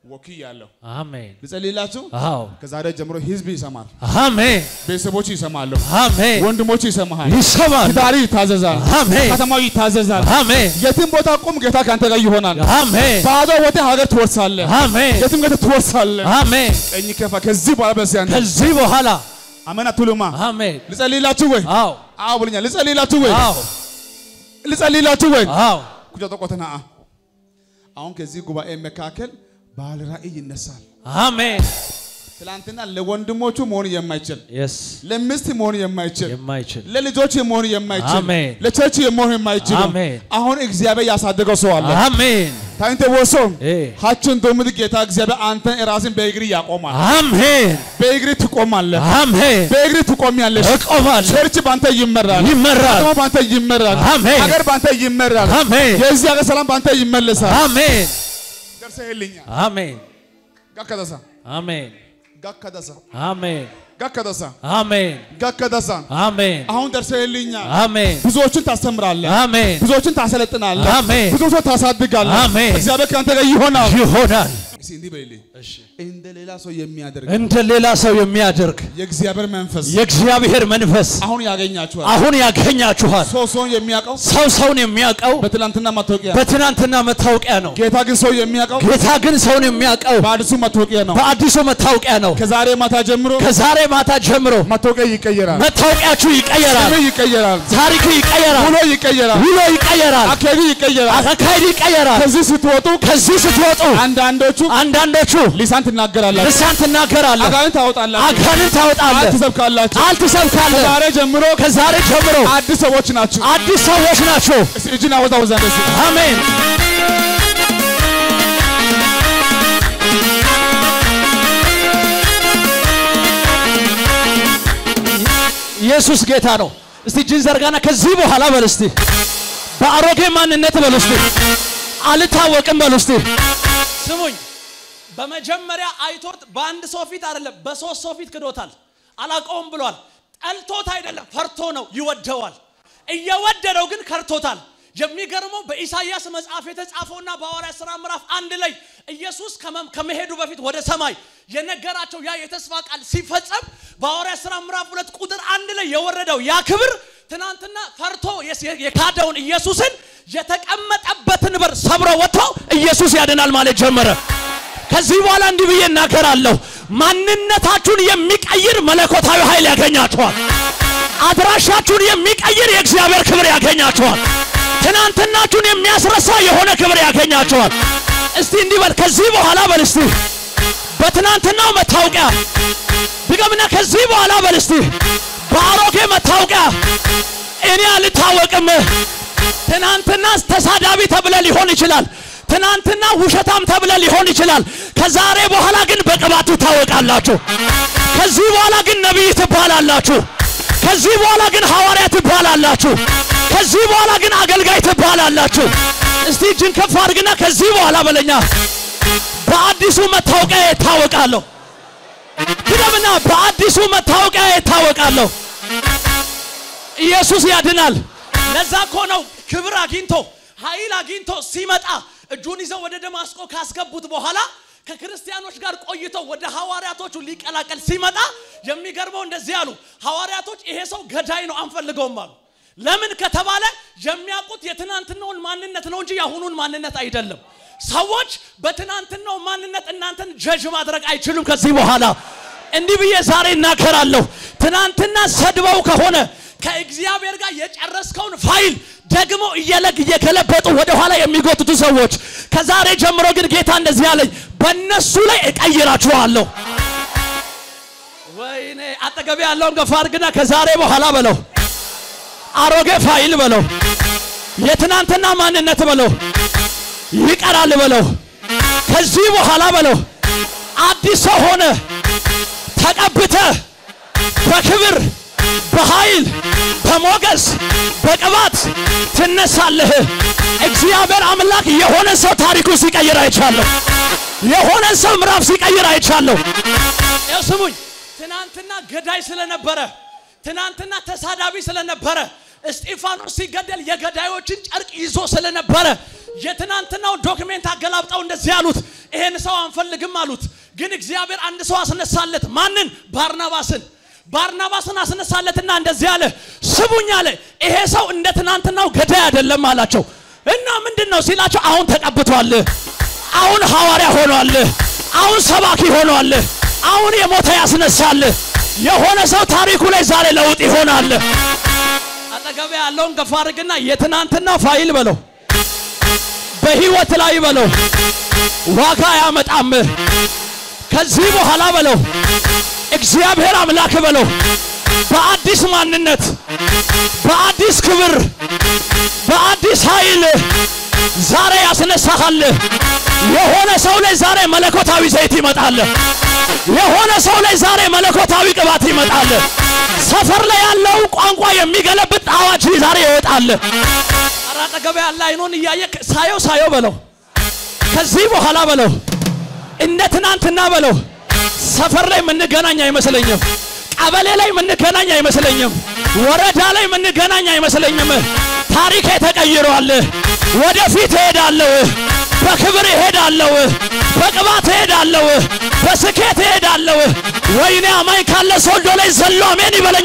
ወክያለሁ። አሜን። ልጸልይላችሁ። አዎ ከዛሬ ጀምሮ ህዝብ ይሰማል፣ አሜን። ቤተሰቦች ይሰማሉ፣ አሜን። ወንድሞች ይሰማሃል፣ ይሰማል። ትዳሪ ይታዘዛል፣ አሜን። ከተማው ይታዘዛል። አሜን። የትም ቦታ ቁም፣ ጌታ ከአንተ ጋር ይሆናል። አሜን። ባዶ ወጥተህ ሀገር ትወርሳለህ፣ አሜን። የትም ጌታ ትወርሳለህ። አሜን። ቀኝ ከፋ ከዚህ በኋላ በዚህ አንተ ከዚህ በኋላ አሜን አትሉማ? አሜን። ልጸልይላችሁ ወይ? አዎ አዎ ብለኛል። ልጸልይላችሁ ወይ? አዎ ልጸልይላችሁ ወይ? አዎ ኩጆ ጠቆተና አሁን ከዚህ ጉባኤ መካከል ባለ ራእይ ይነሳል። አሜን። ትላንትና ለወንድሞቹ መሆን የማይችል የስ ለሚስት መሆን የማይችል የማይችል ለልጆች መሆን የማይችል አሜን። ለቸርች መሆን የማይችል አሜን። አሁን እግዚአብሔር ያሳደገው ሰው አለ። አሜን። ታይንተ ወሶ እ ሀችን ዶምድ ጌታ እግዚአብሔር አንተን ራስን በእግሪ ያቆማል። አሜን። በእግሪ ትቆማለህ። አሜን። በእግሪ ትቆሚያለሽ። እቆማለሁ። ቸርች ባንተ ይመራል። ይመራል። ከተማ ባንተ ይመራል። አሜን። ሀገር ባንተ ይመራል። አሜን። የዚህ ሀገር ሰላም ባንተ ይመለሳል። አሜን። ደርሰህልኛል። አሜን። ጋከደሳ አሜን። ጋከደሳ አሜን። ጋከደሳ አሜን። ጋከደሳ አሜን። አሁን ደርሰህልኛል። አሜን። ብዙዎችን ታስተምራለህ። አሜን። ብዙዎችን ታሰለጥናለህ። አሜን። ብዙዎችን ታሳድጋለህ። አሜን። እግዚአብሔር ከአንተ ጋር ይሆናል። ይሆናል። እስኪ እንዲህ በይልኝ፣ እንደ ሌላ ሰው የሚያደርግ እንደ ሌላ ሰው የሚያደርግ የእግዚአብሔር መንፈስ የእግዚአብሔር መንፈስ አሁን ያገኛችኋል። አሁን ያገኛችኋል። ሰው ሰውን የሚያውቀው ሰው ሰውን የሚያውቀው በትላንትና መታወቂያ፣ በትናንትና መታወቂያ ነው። ጌታ ግን ሰው የሚያውቀው ጌታ ግን ሰውን የሚያውቀው በአዲሱ መታወቂያ ነው። በአዲሱ መታወቂያ ነው። ከዛሬ ማታ ጀምሮ ከዛሬ ማታ ጀምሮ መታወቂያ ይቀየራል። መታወቂያችሁ ይቀየራል። ስምህ ይቀየራል። ታሪክ ይቀየራል። ውሎ ይቀየራል። ውሎ ይቀየራል። አካሄዱ ይቀየራል። አካሄድ ይቀየራል። ከዚህ ስትወጡ ከዚህ ስትወጡ አንዳንዶቹ አንዳንዶቹ ሊሳን ትናገራላችሁ፣ ልሳን ትናገራለህ፣ አጋንንት ታወጣላችሁ፣ አጋንንት ቃል ታወጣለህ፣ ትሰብካላችሁ። ቃል ትሰብካለህ። ከዛሬ ጀምሮ ከዛሬ ጀምሮ አዲስ ሰዎች ናችሁ። አዲስ ሰዎች ናቸው። እስኪ እጅን አወዛወዛ ደስ አሜን። ኢየሱስ ጌታ ነው። እስቲ እጅን ዘርጋና ከዚህ በኋላ በል እስቲ በአሮጌ ማንነት በል እስቲ አልታወቅም በል እስቲ ስሙኝ። በመጀመሪያ አይቶት በአንድ ሰው ፊት አይደለም በሶስት ሰው ፊት ክዶታል። አላውቀውም ብሏል። ጠልቶት አይደለም ፈርቶ ነው ይወደዋል። እየወደደው ግን ከርቶታል። የሚገርመው በኢሳይያስ መጽሐፍ የተጻፈውና በሐዋርያት ሥራ ምዕራፍ አንድ ላይ ኢየሱስ ከመም- ከመሄዱ በፊት ወደ ሰማይ የነገራቸው ያ የተስፋ ቃል ሲፈጸም በሐዋርያት ሥራ ምዕራፍ ሁለት ቁጥር አንድ ላይ የወረደው ያ ክብር ትናንትና ፈርቶ የስ- የካደውን ኢየሱስን የተቀመጠበትን በር ሰብሮ ወጥቶ ኢየሱስ ያድናል ማለት ጀመረ። ከዚህ በኋላ እንዲህ ብዬ እናገራለሁ። ማንነታችሁን የሚቀይር መለኮታዊ ኃይል ያገኛችኋል። አድራሻችሁን የሚቀይር የእግዚአብሔር ክብር ያገኛችኋል። ትናንትናችሁን የሚያስረሳ የሆነ ክብር ያገኛችኋል። እስቲ እንዲህ በል፣ ከዚህ በኋላ በል እስቲ በትናንትናው መታወቂያ ድገምና፣ ከዚህ በኋላ በል እስቲ በአሮጌ መታወቂያ እኔ አልታወቅም። ትናንትና ተሳዳቢ ተብለ ሊሆን ይችላል። ትናንትና ውሸታም ተብለ ሊሆን ይችላል። ከዛሬ በኋላ ግን በቅባት ትታወቃላችሁ። ከዚህ በኋላ ግን ነቢይ ትባላላችሁ። ከዚህ በኋላ ግን ሐዋርያ ትባላላችሁ። ከዚህ በኋላ ግን አገልጋይ ትባላላችሁ። እስቲ እጅን ከፍ አድርግና ከዚህ በኋላ በለኛ በአዲሱ መታወቂያ ይታወቃለሁ። ድገምና በአዲሱ መታወቂያ ይታወቃለሁ። ኢየሱስ ያድናል። ለዛ እኮ ነው ክብር አግኝቶ ኃይል አግኝቶ ሲመጣ እጁን ይዘው ወደ ደማስቆ ካስገቡት በኋላ ከክርስቲያኖች ጋር ቆይቶ ወደ ሐዋርያቶቹ ሊቀላቀል ሲመጣ የሚገርመው እንደዚህ አሉ። ሐዋርያቶች ይሄ ሰው ገዳይ ነው አንፈልገውም አሉ። ለምን ከተባለ የሚያውቁት የትናንትናውን ማንነት ነው እንጂ የአሁኑን ማንነት አይደለም። ሰዎች በትናንትናው ማንነት እናንተን ጀጅ ማድረግ አይችሉም። ከዚህ በኋላ እንዲህ ብዬ ዛሬ እናገራለሁ። ትናንትና ሰድበው ከሆነ ከእግዚአብሔር ጋር የጨረስከውን ፋይል ደግሞ እየለግ እየገለበጡ ወደ ኋላ የሚጎትቱ ሰዎች ከዛሬ ጀምሮ ግን ጌታ እንደዚህ ያለኝ በእነሱ ላይ እቀይራችኋለሁ። ወይኔ አጠገቤ ያለውን ገፋ አድርግና ከዛሬ በኋላ በለው አሮጌ ፋይል በለው የትናንትና ማንነት በለው ይቀራል በለው ከዚህ በኋላ በለው አዲስ ሰው ሆነ ተቀብተ በክብር በኃይል በሞገስ በቅባት ትነሳለህ። እግዚአብሔር አምላክ የሆነ ሰው ታሪኩ ሲቀይር አይቻለሁ። የሆነ ሰው ምዕራፍ ሲቀይር አይቻለሁ። ያው ስሙኝ፣ ትናንትና ገዳይ ስለነበረ፣ ትናንትና ተሳዳቢ ስለነበረ፣ እስጢፋኖስ ሲገደል የገዳዮችን ጨርቅ ይዞ ስለነበረ የትናንትናው ዶክሜንት አገላብጠው እንደዚህ ያሉት ይሄን ሰው አንፈልግም አሉት። ግን እግዚአብሔር አንድ ሰው አስነሳለት። ማንን? ባርናባስን። ባርናባስን አስነሳለትና እንደዚህ አለ፣ ስሙኝ አለ፣ ይሄ ሰው እንደ ትናንትናው ገዳይ አይደለም አላቸው። እና ምንድን ነው ሲላቸው፣ አሁን ተቀብቷል፣ አሁን ሐዋርያ ሆኗል፣ አሁን ሰባኪ ሆኗል፣ አሁን የሞተ ያስነሳል። የሆነ ሰው ታሪኩ ላይ ዛሬ ለውጥ ይሆናል። አጠገቤ ያለውን ገፋ አድርግና የትናንትና ፋይል በለው በህይወት ላይ በለው ዋጋ አያመጣም። ከዚህ በኋላ በለው እግዚአብሔር አምላክ በለው በአዲስ ማንነት፣ በአዲስ ክብር፣ በአዲስ ኃይል ዛሬ ያስነሳሃል። የሆነ ሰው ላይ ዛሬ መለኮታዊ ዘይት ይመጣል። የሆነ ሰው ላይ ዛሬ መለኮታዊ ቅባት ይመጣል። ሰፈር ላይ ያለው ቋንቋ የሚገለብጥ አዋጅ ዛሬ ይወጣል። ኧረ አጠገቤ ያለ አይኑን እያየ ሳየው ሳየው በለው ከዚህ በኋላ በለው እንደ ትናንትና በለው ሰፈር ላይ የምንገናኝ አይመስለኝም። ቀበሌ ላይ የምንገናኝ አይመስለኝም። ወረዳ ላይ የምንገናኝ አይመስለኝም። ታሪኬ ተቀይሯል። ወደፊት እሄዳለሁ። በክብር እሄዳለሁ። በቅባት እሄዳለሁ። በስኬት እሄዳለሁ። ወይኔ አማኝ ካለ ሶልዶ ላይ ዘሎ አሜን ይበለኛ።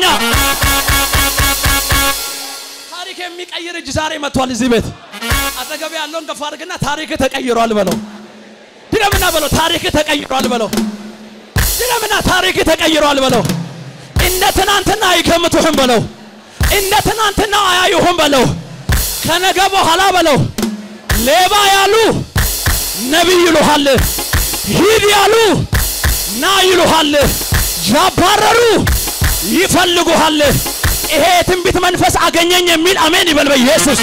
ታሪክ የሚቀይር እጅ ዛሬ መጥቷል እዚህ ቤት። አጠገብ ያለውን ገፋ አድርግና ታሪክ ተቀይሯል በለው። ድገምና በለው ታሪክ ተቀይሯል በለው። ድገምና ታሪክ ተቀይሯል በለው። እንደ ትናንትና አይገምቱህም በለው። እንደ ትናንትና አያዩህም በለው። ከነገ በኋላ በለው ሌባ ያሉ ነቢይ ይሉሃል። ሂድ ያሉ ና ይሉሃል። ያባረሩ ይፈልጉሃል። ይሄ የትንቢት መንፈስ አገኘኝ የሚል አሜን ይበል በኢየሱስ።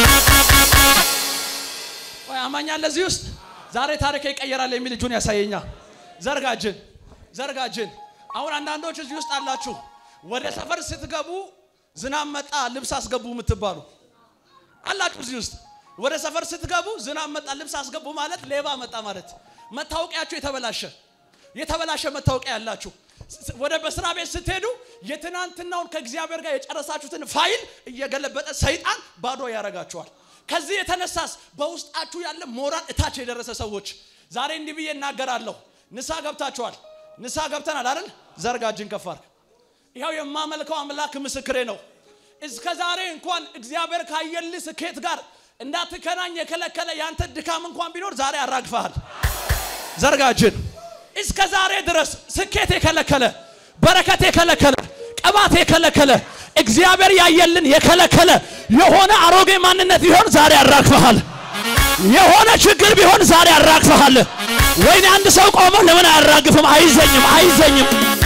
ወይ አማኝ አለ እዚህ ውስጥ ዛሬ ታሪክ ይቀየራል የሚል እጁን ያሳየኛ። ዘርጋጅን ዘርጋጅን። አሁን አንዳንዶች እዚህ ውስጥ አላችሁ ወደ ሰፈር ስትገቡ ዝናብ መጣ ልብስ አስገቡ የምትባሉ አላችሁ እዚህ ውስጥ ወደ ሰፈር ስትገቡ ዝናብ መጣ ልብስ አስገቡ ማለት ሌባ መጣ ማለት መታወቂያችሁ የተበላሸ የተበላሸ መታወቂያ ያላችሁ ወደ በስራ ቤት ስትሄዱ የትናንትናውን ከእግዚአብሔር ጋር የጨረሳችሁትን ፋይል እየገለበጠ ሰይጣን ባዶ ያደርጋችኋል። ከዚህ የተነሳስ በውስጣችሁ ያለ ሞራል እታች የደረሰ ሰዎች ዛሬ እንዲህ ብዬ እናገራለሁ። ንሳ ገብታችኋል። ንሳ ገብተናል አይደል? ዘርጋጅን ከፋር ይኸው የማመልከው አምላክ ምስክሬ ነው። እስከ ዛሬ እንኳን እግዚአብሔር ካየልህ ስኬት ጋር እንዳትገናኝ የከለከለ ያንተ ድካም እንኳን ቢኖር ዛሬ አራግፈሃል። ዘርጋጅን እስከ ዛሬ ድረስ ስኬት የከለከለ በረከት የከለከለ ቅባት የከለከለ እግዚአብሔር ያየልን የከለከለ የሆነ አሮጌ ማንነት ቢሆን ዛሬ አራግፈሃል። የሆነ ችግር ቢሆን ዛሬ አራግፈሃል። ወይኔ አንድ ሰው ቆሞ ለምን አያራግፍም? አይዘኝም፣ አይዘኝም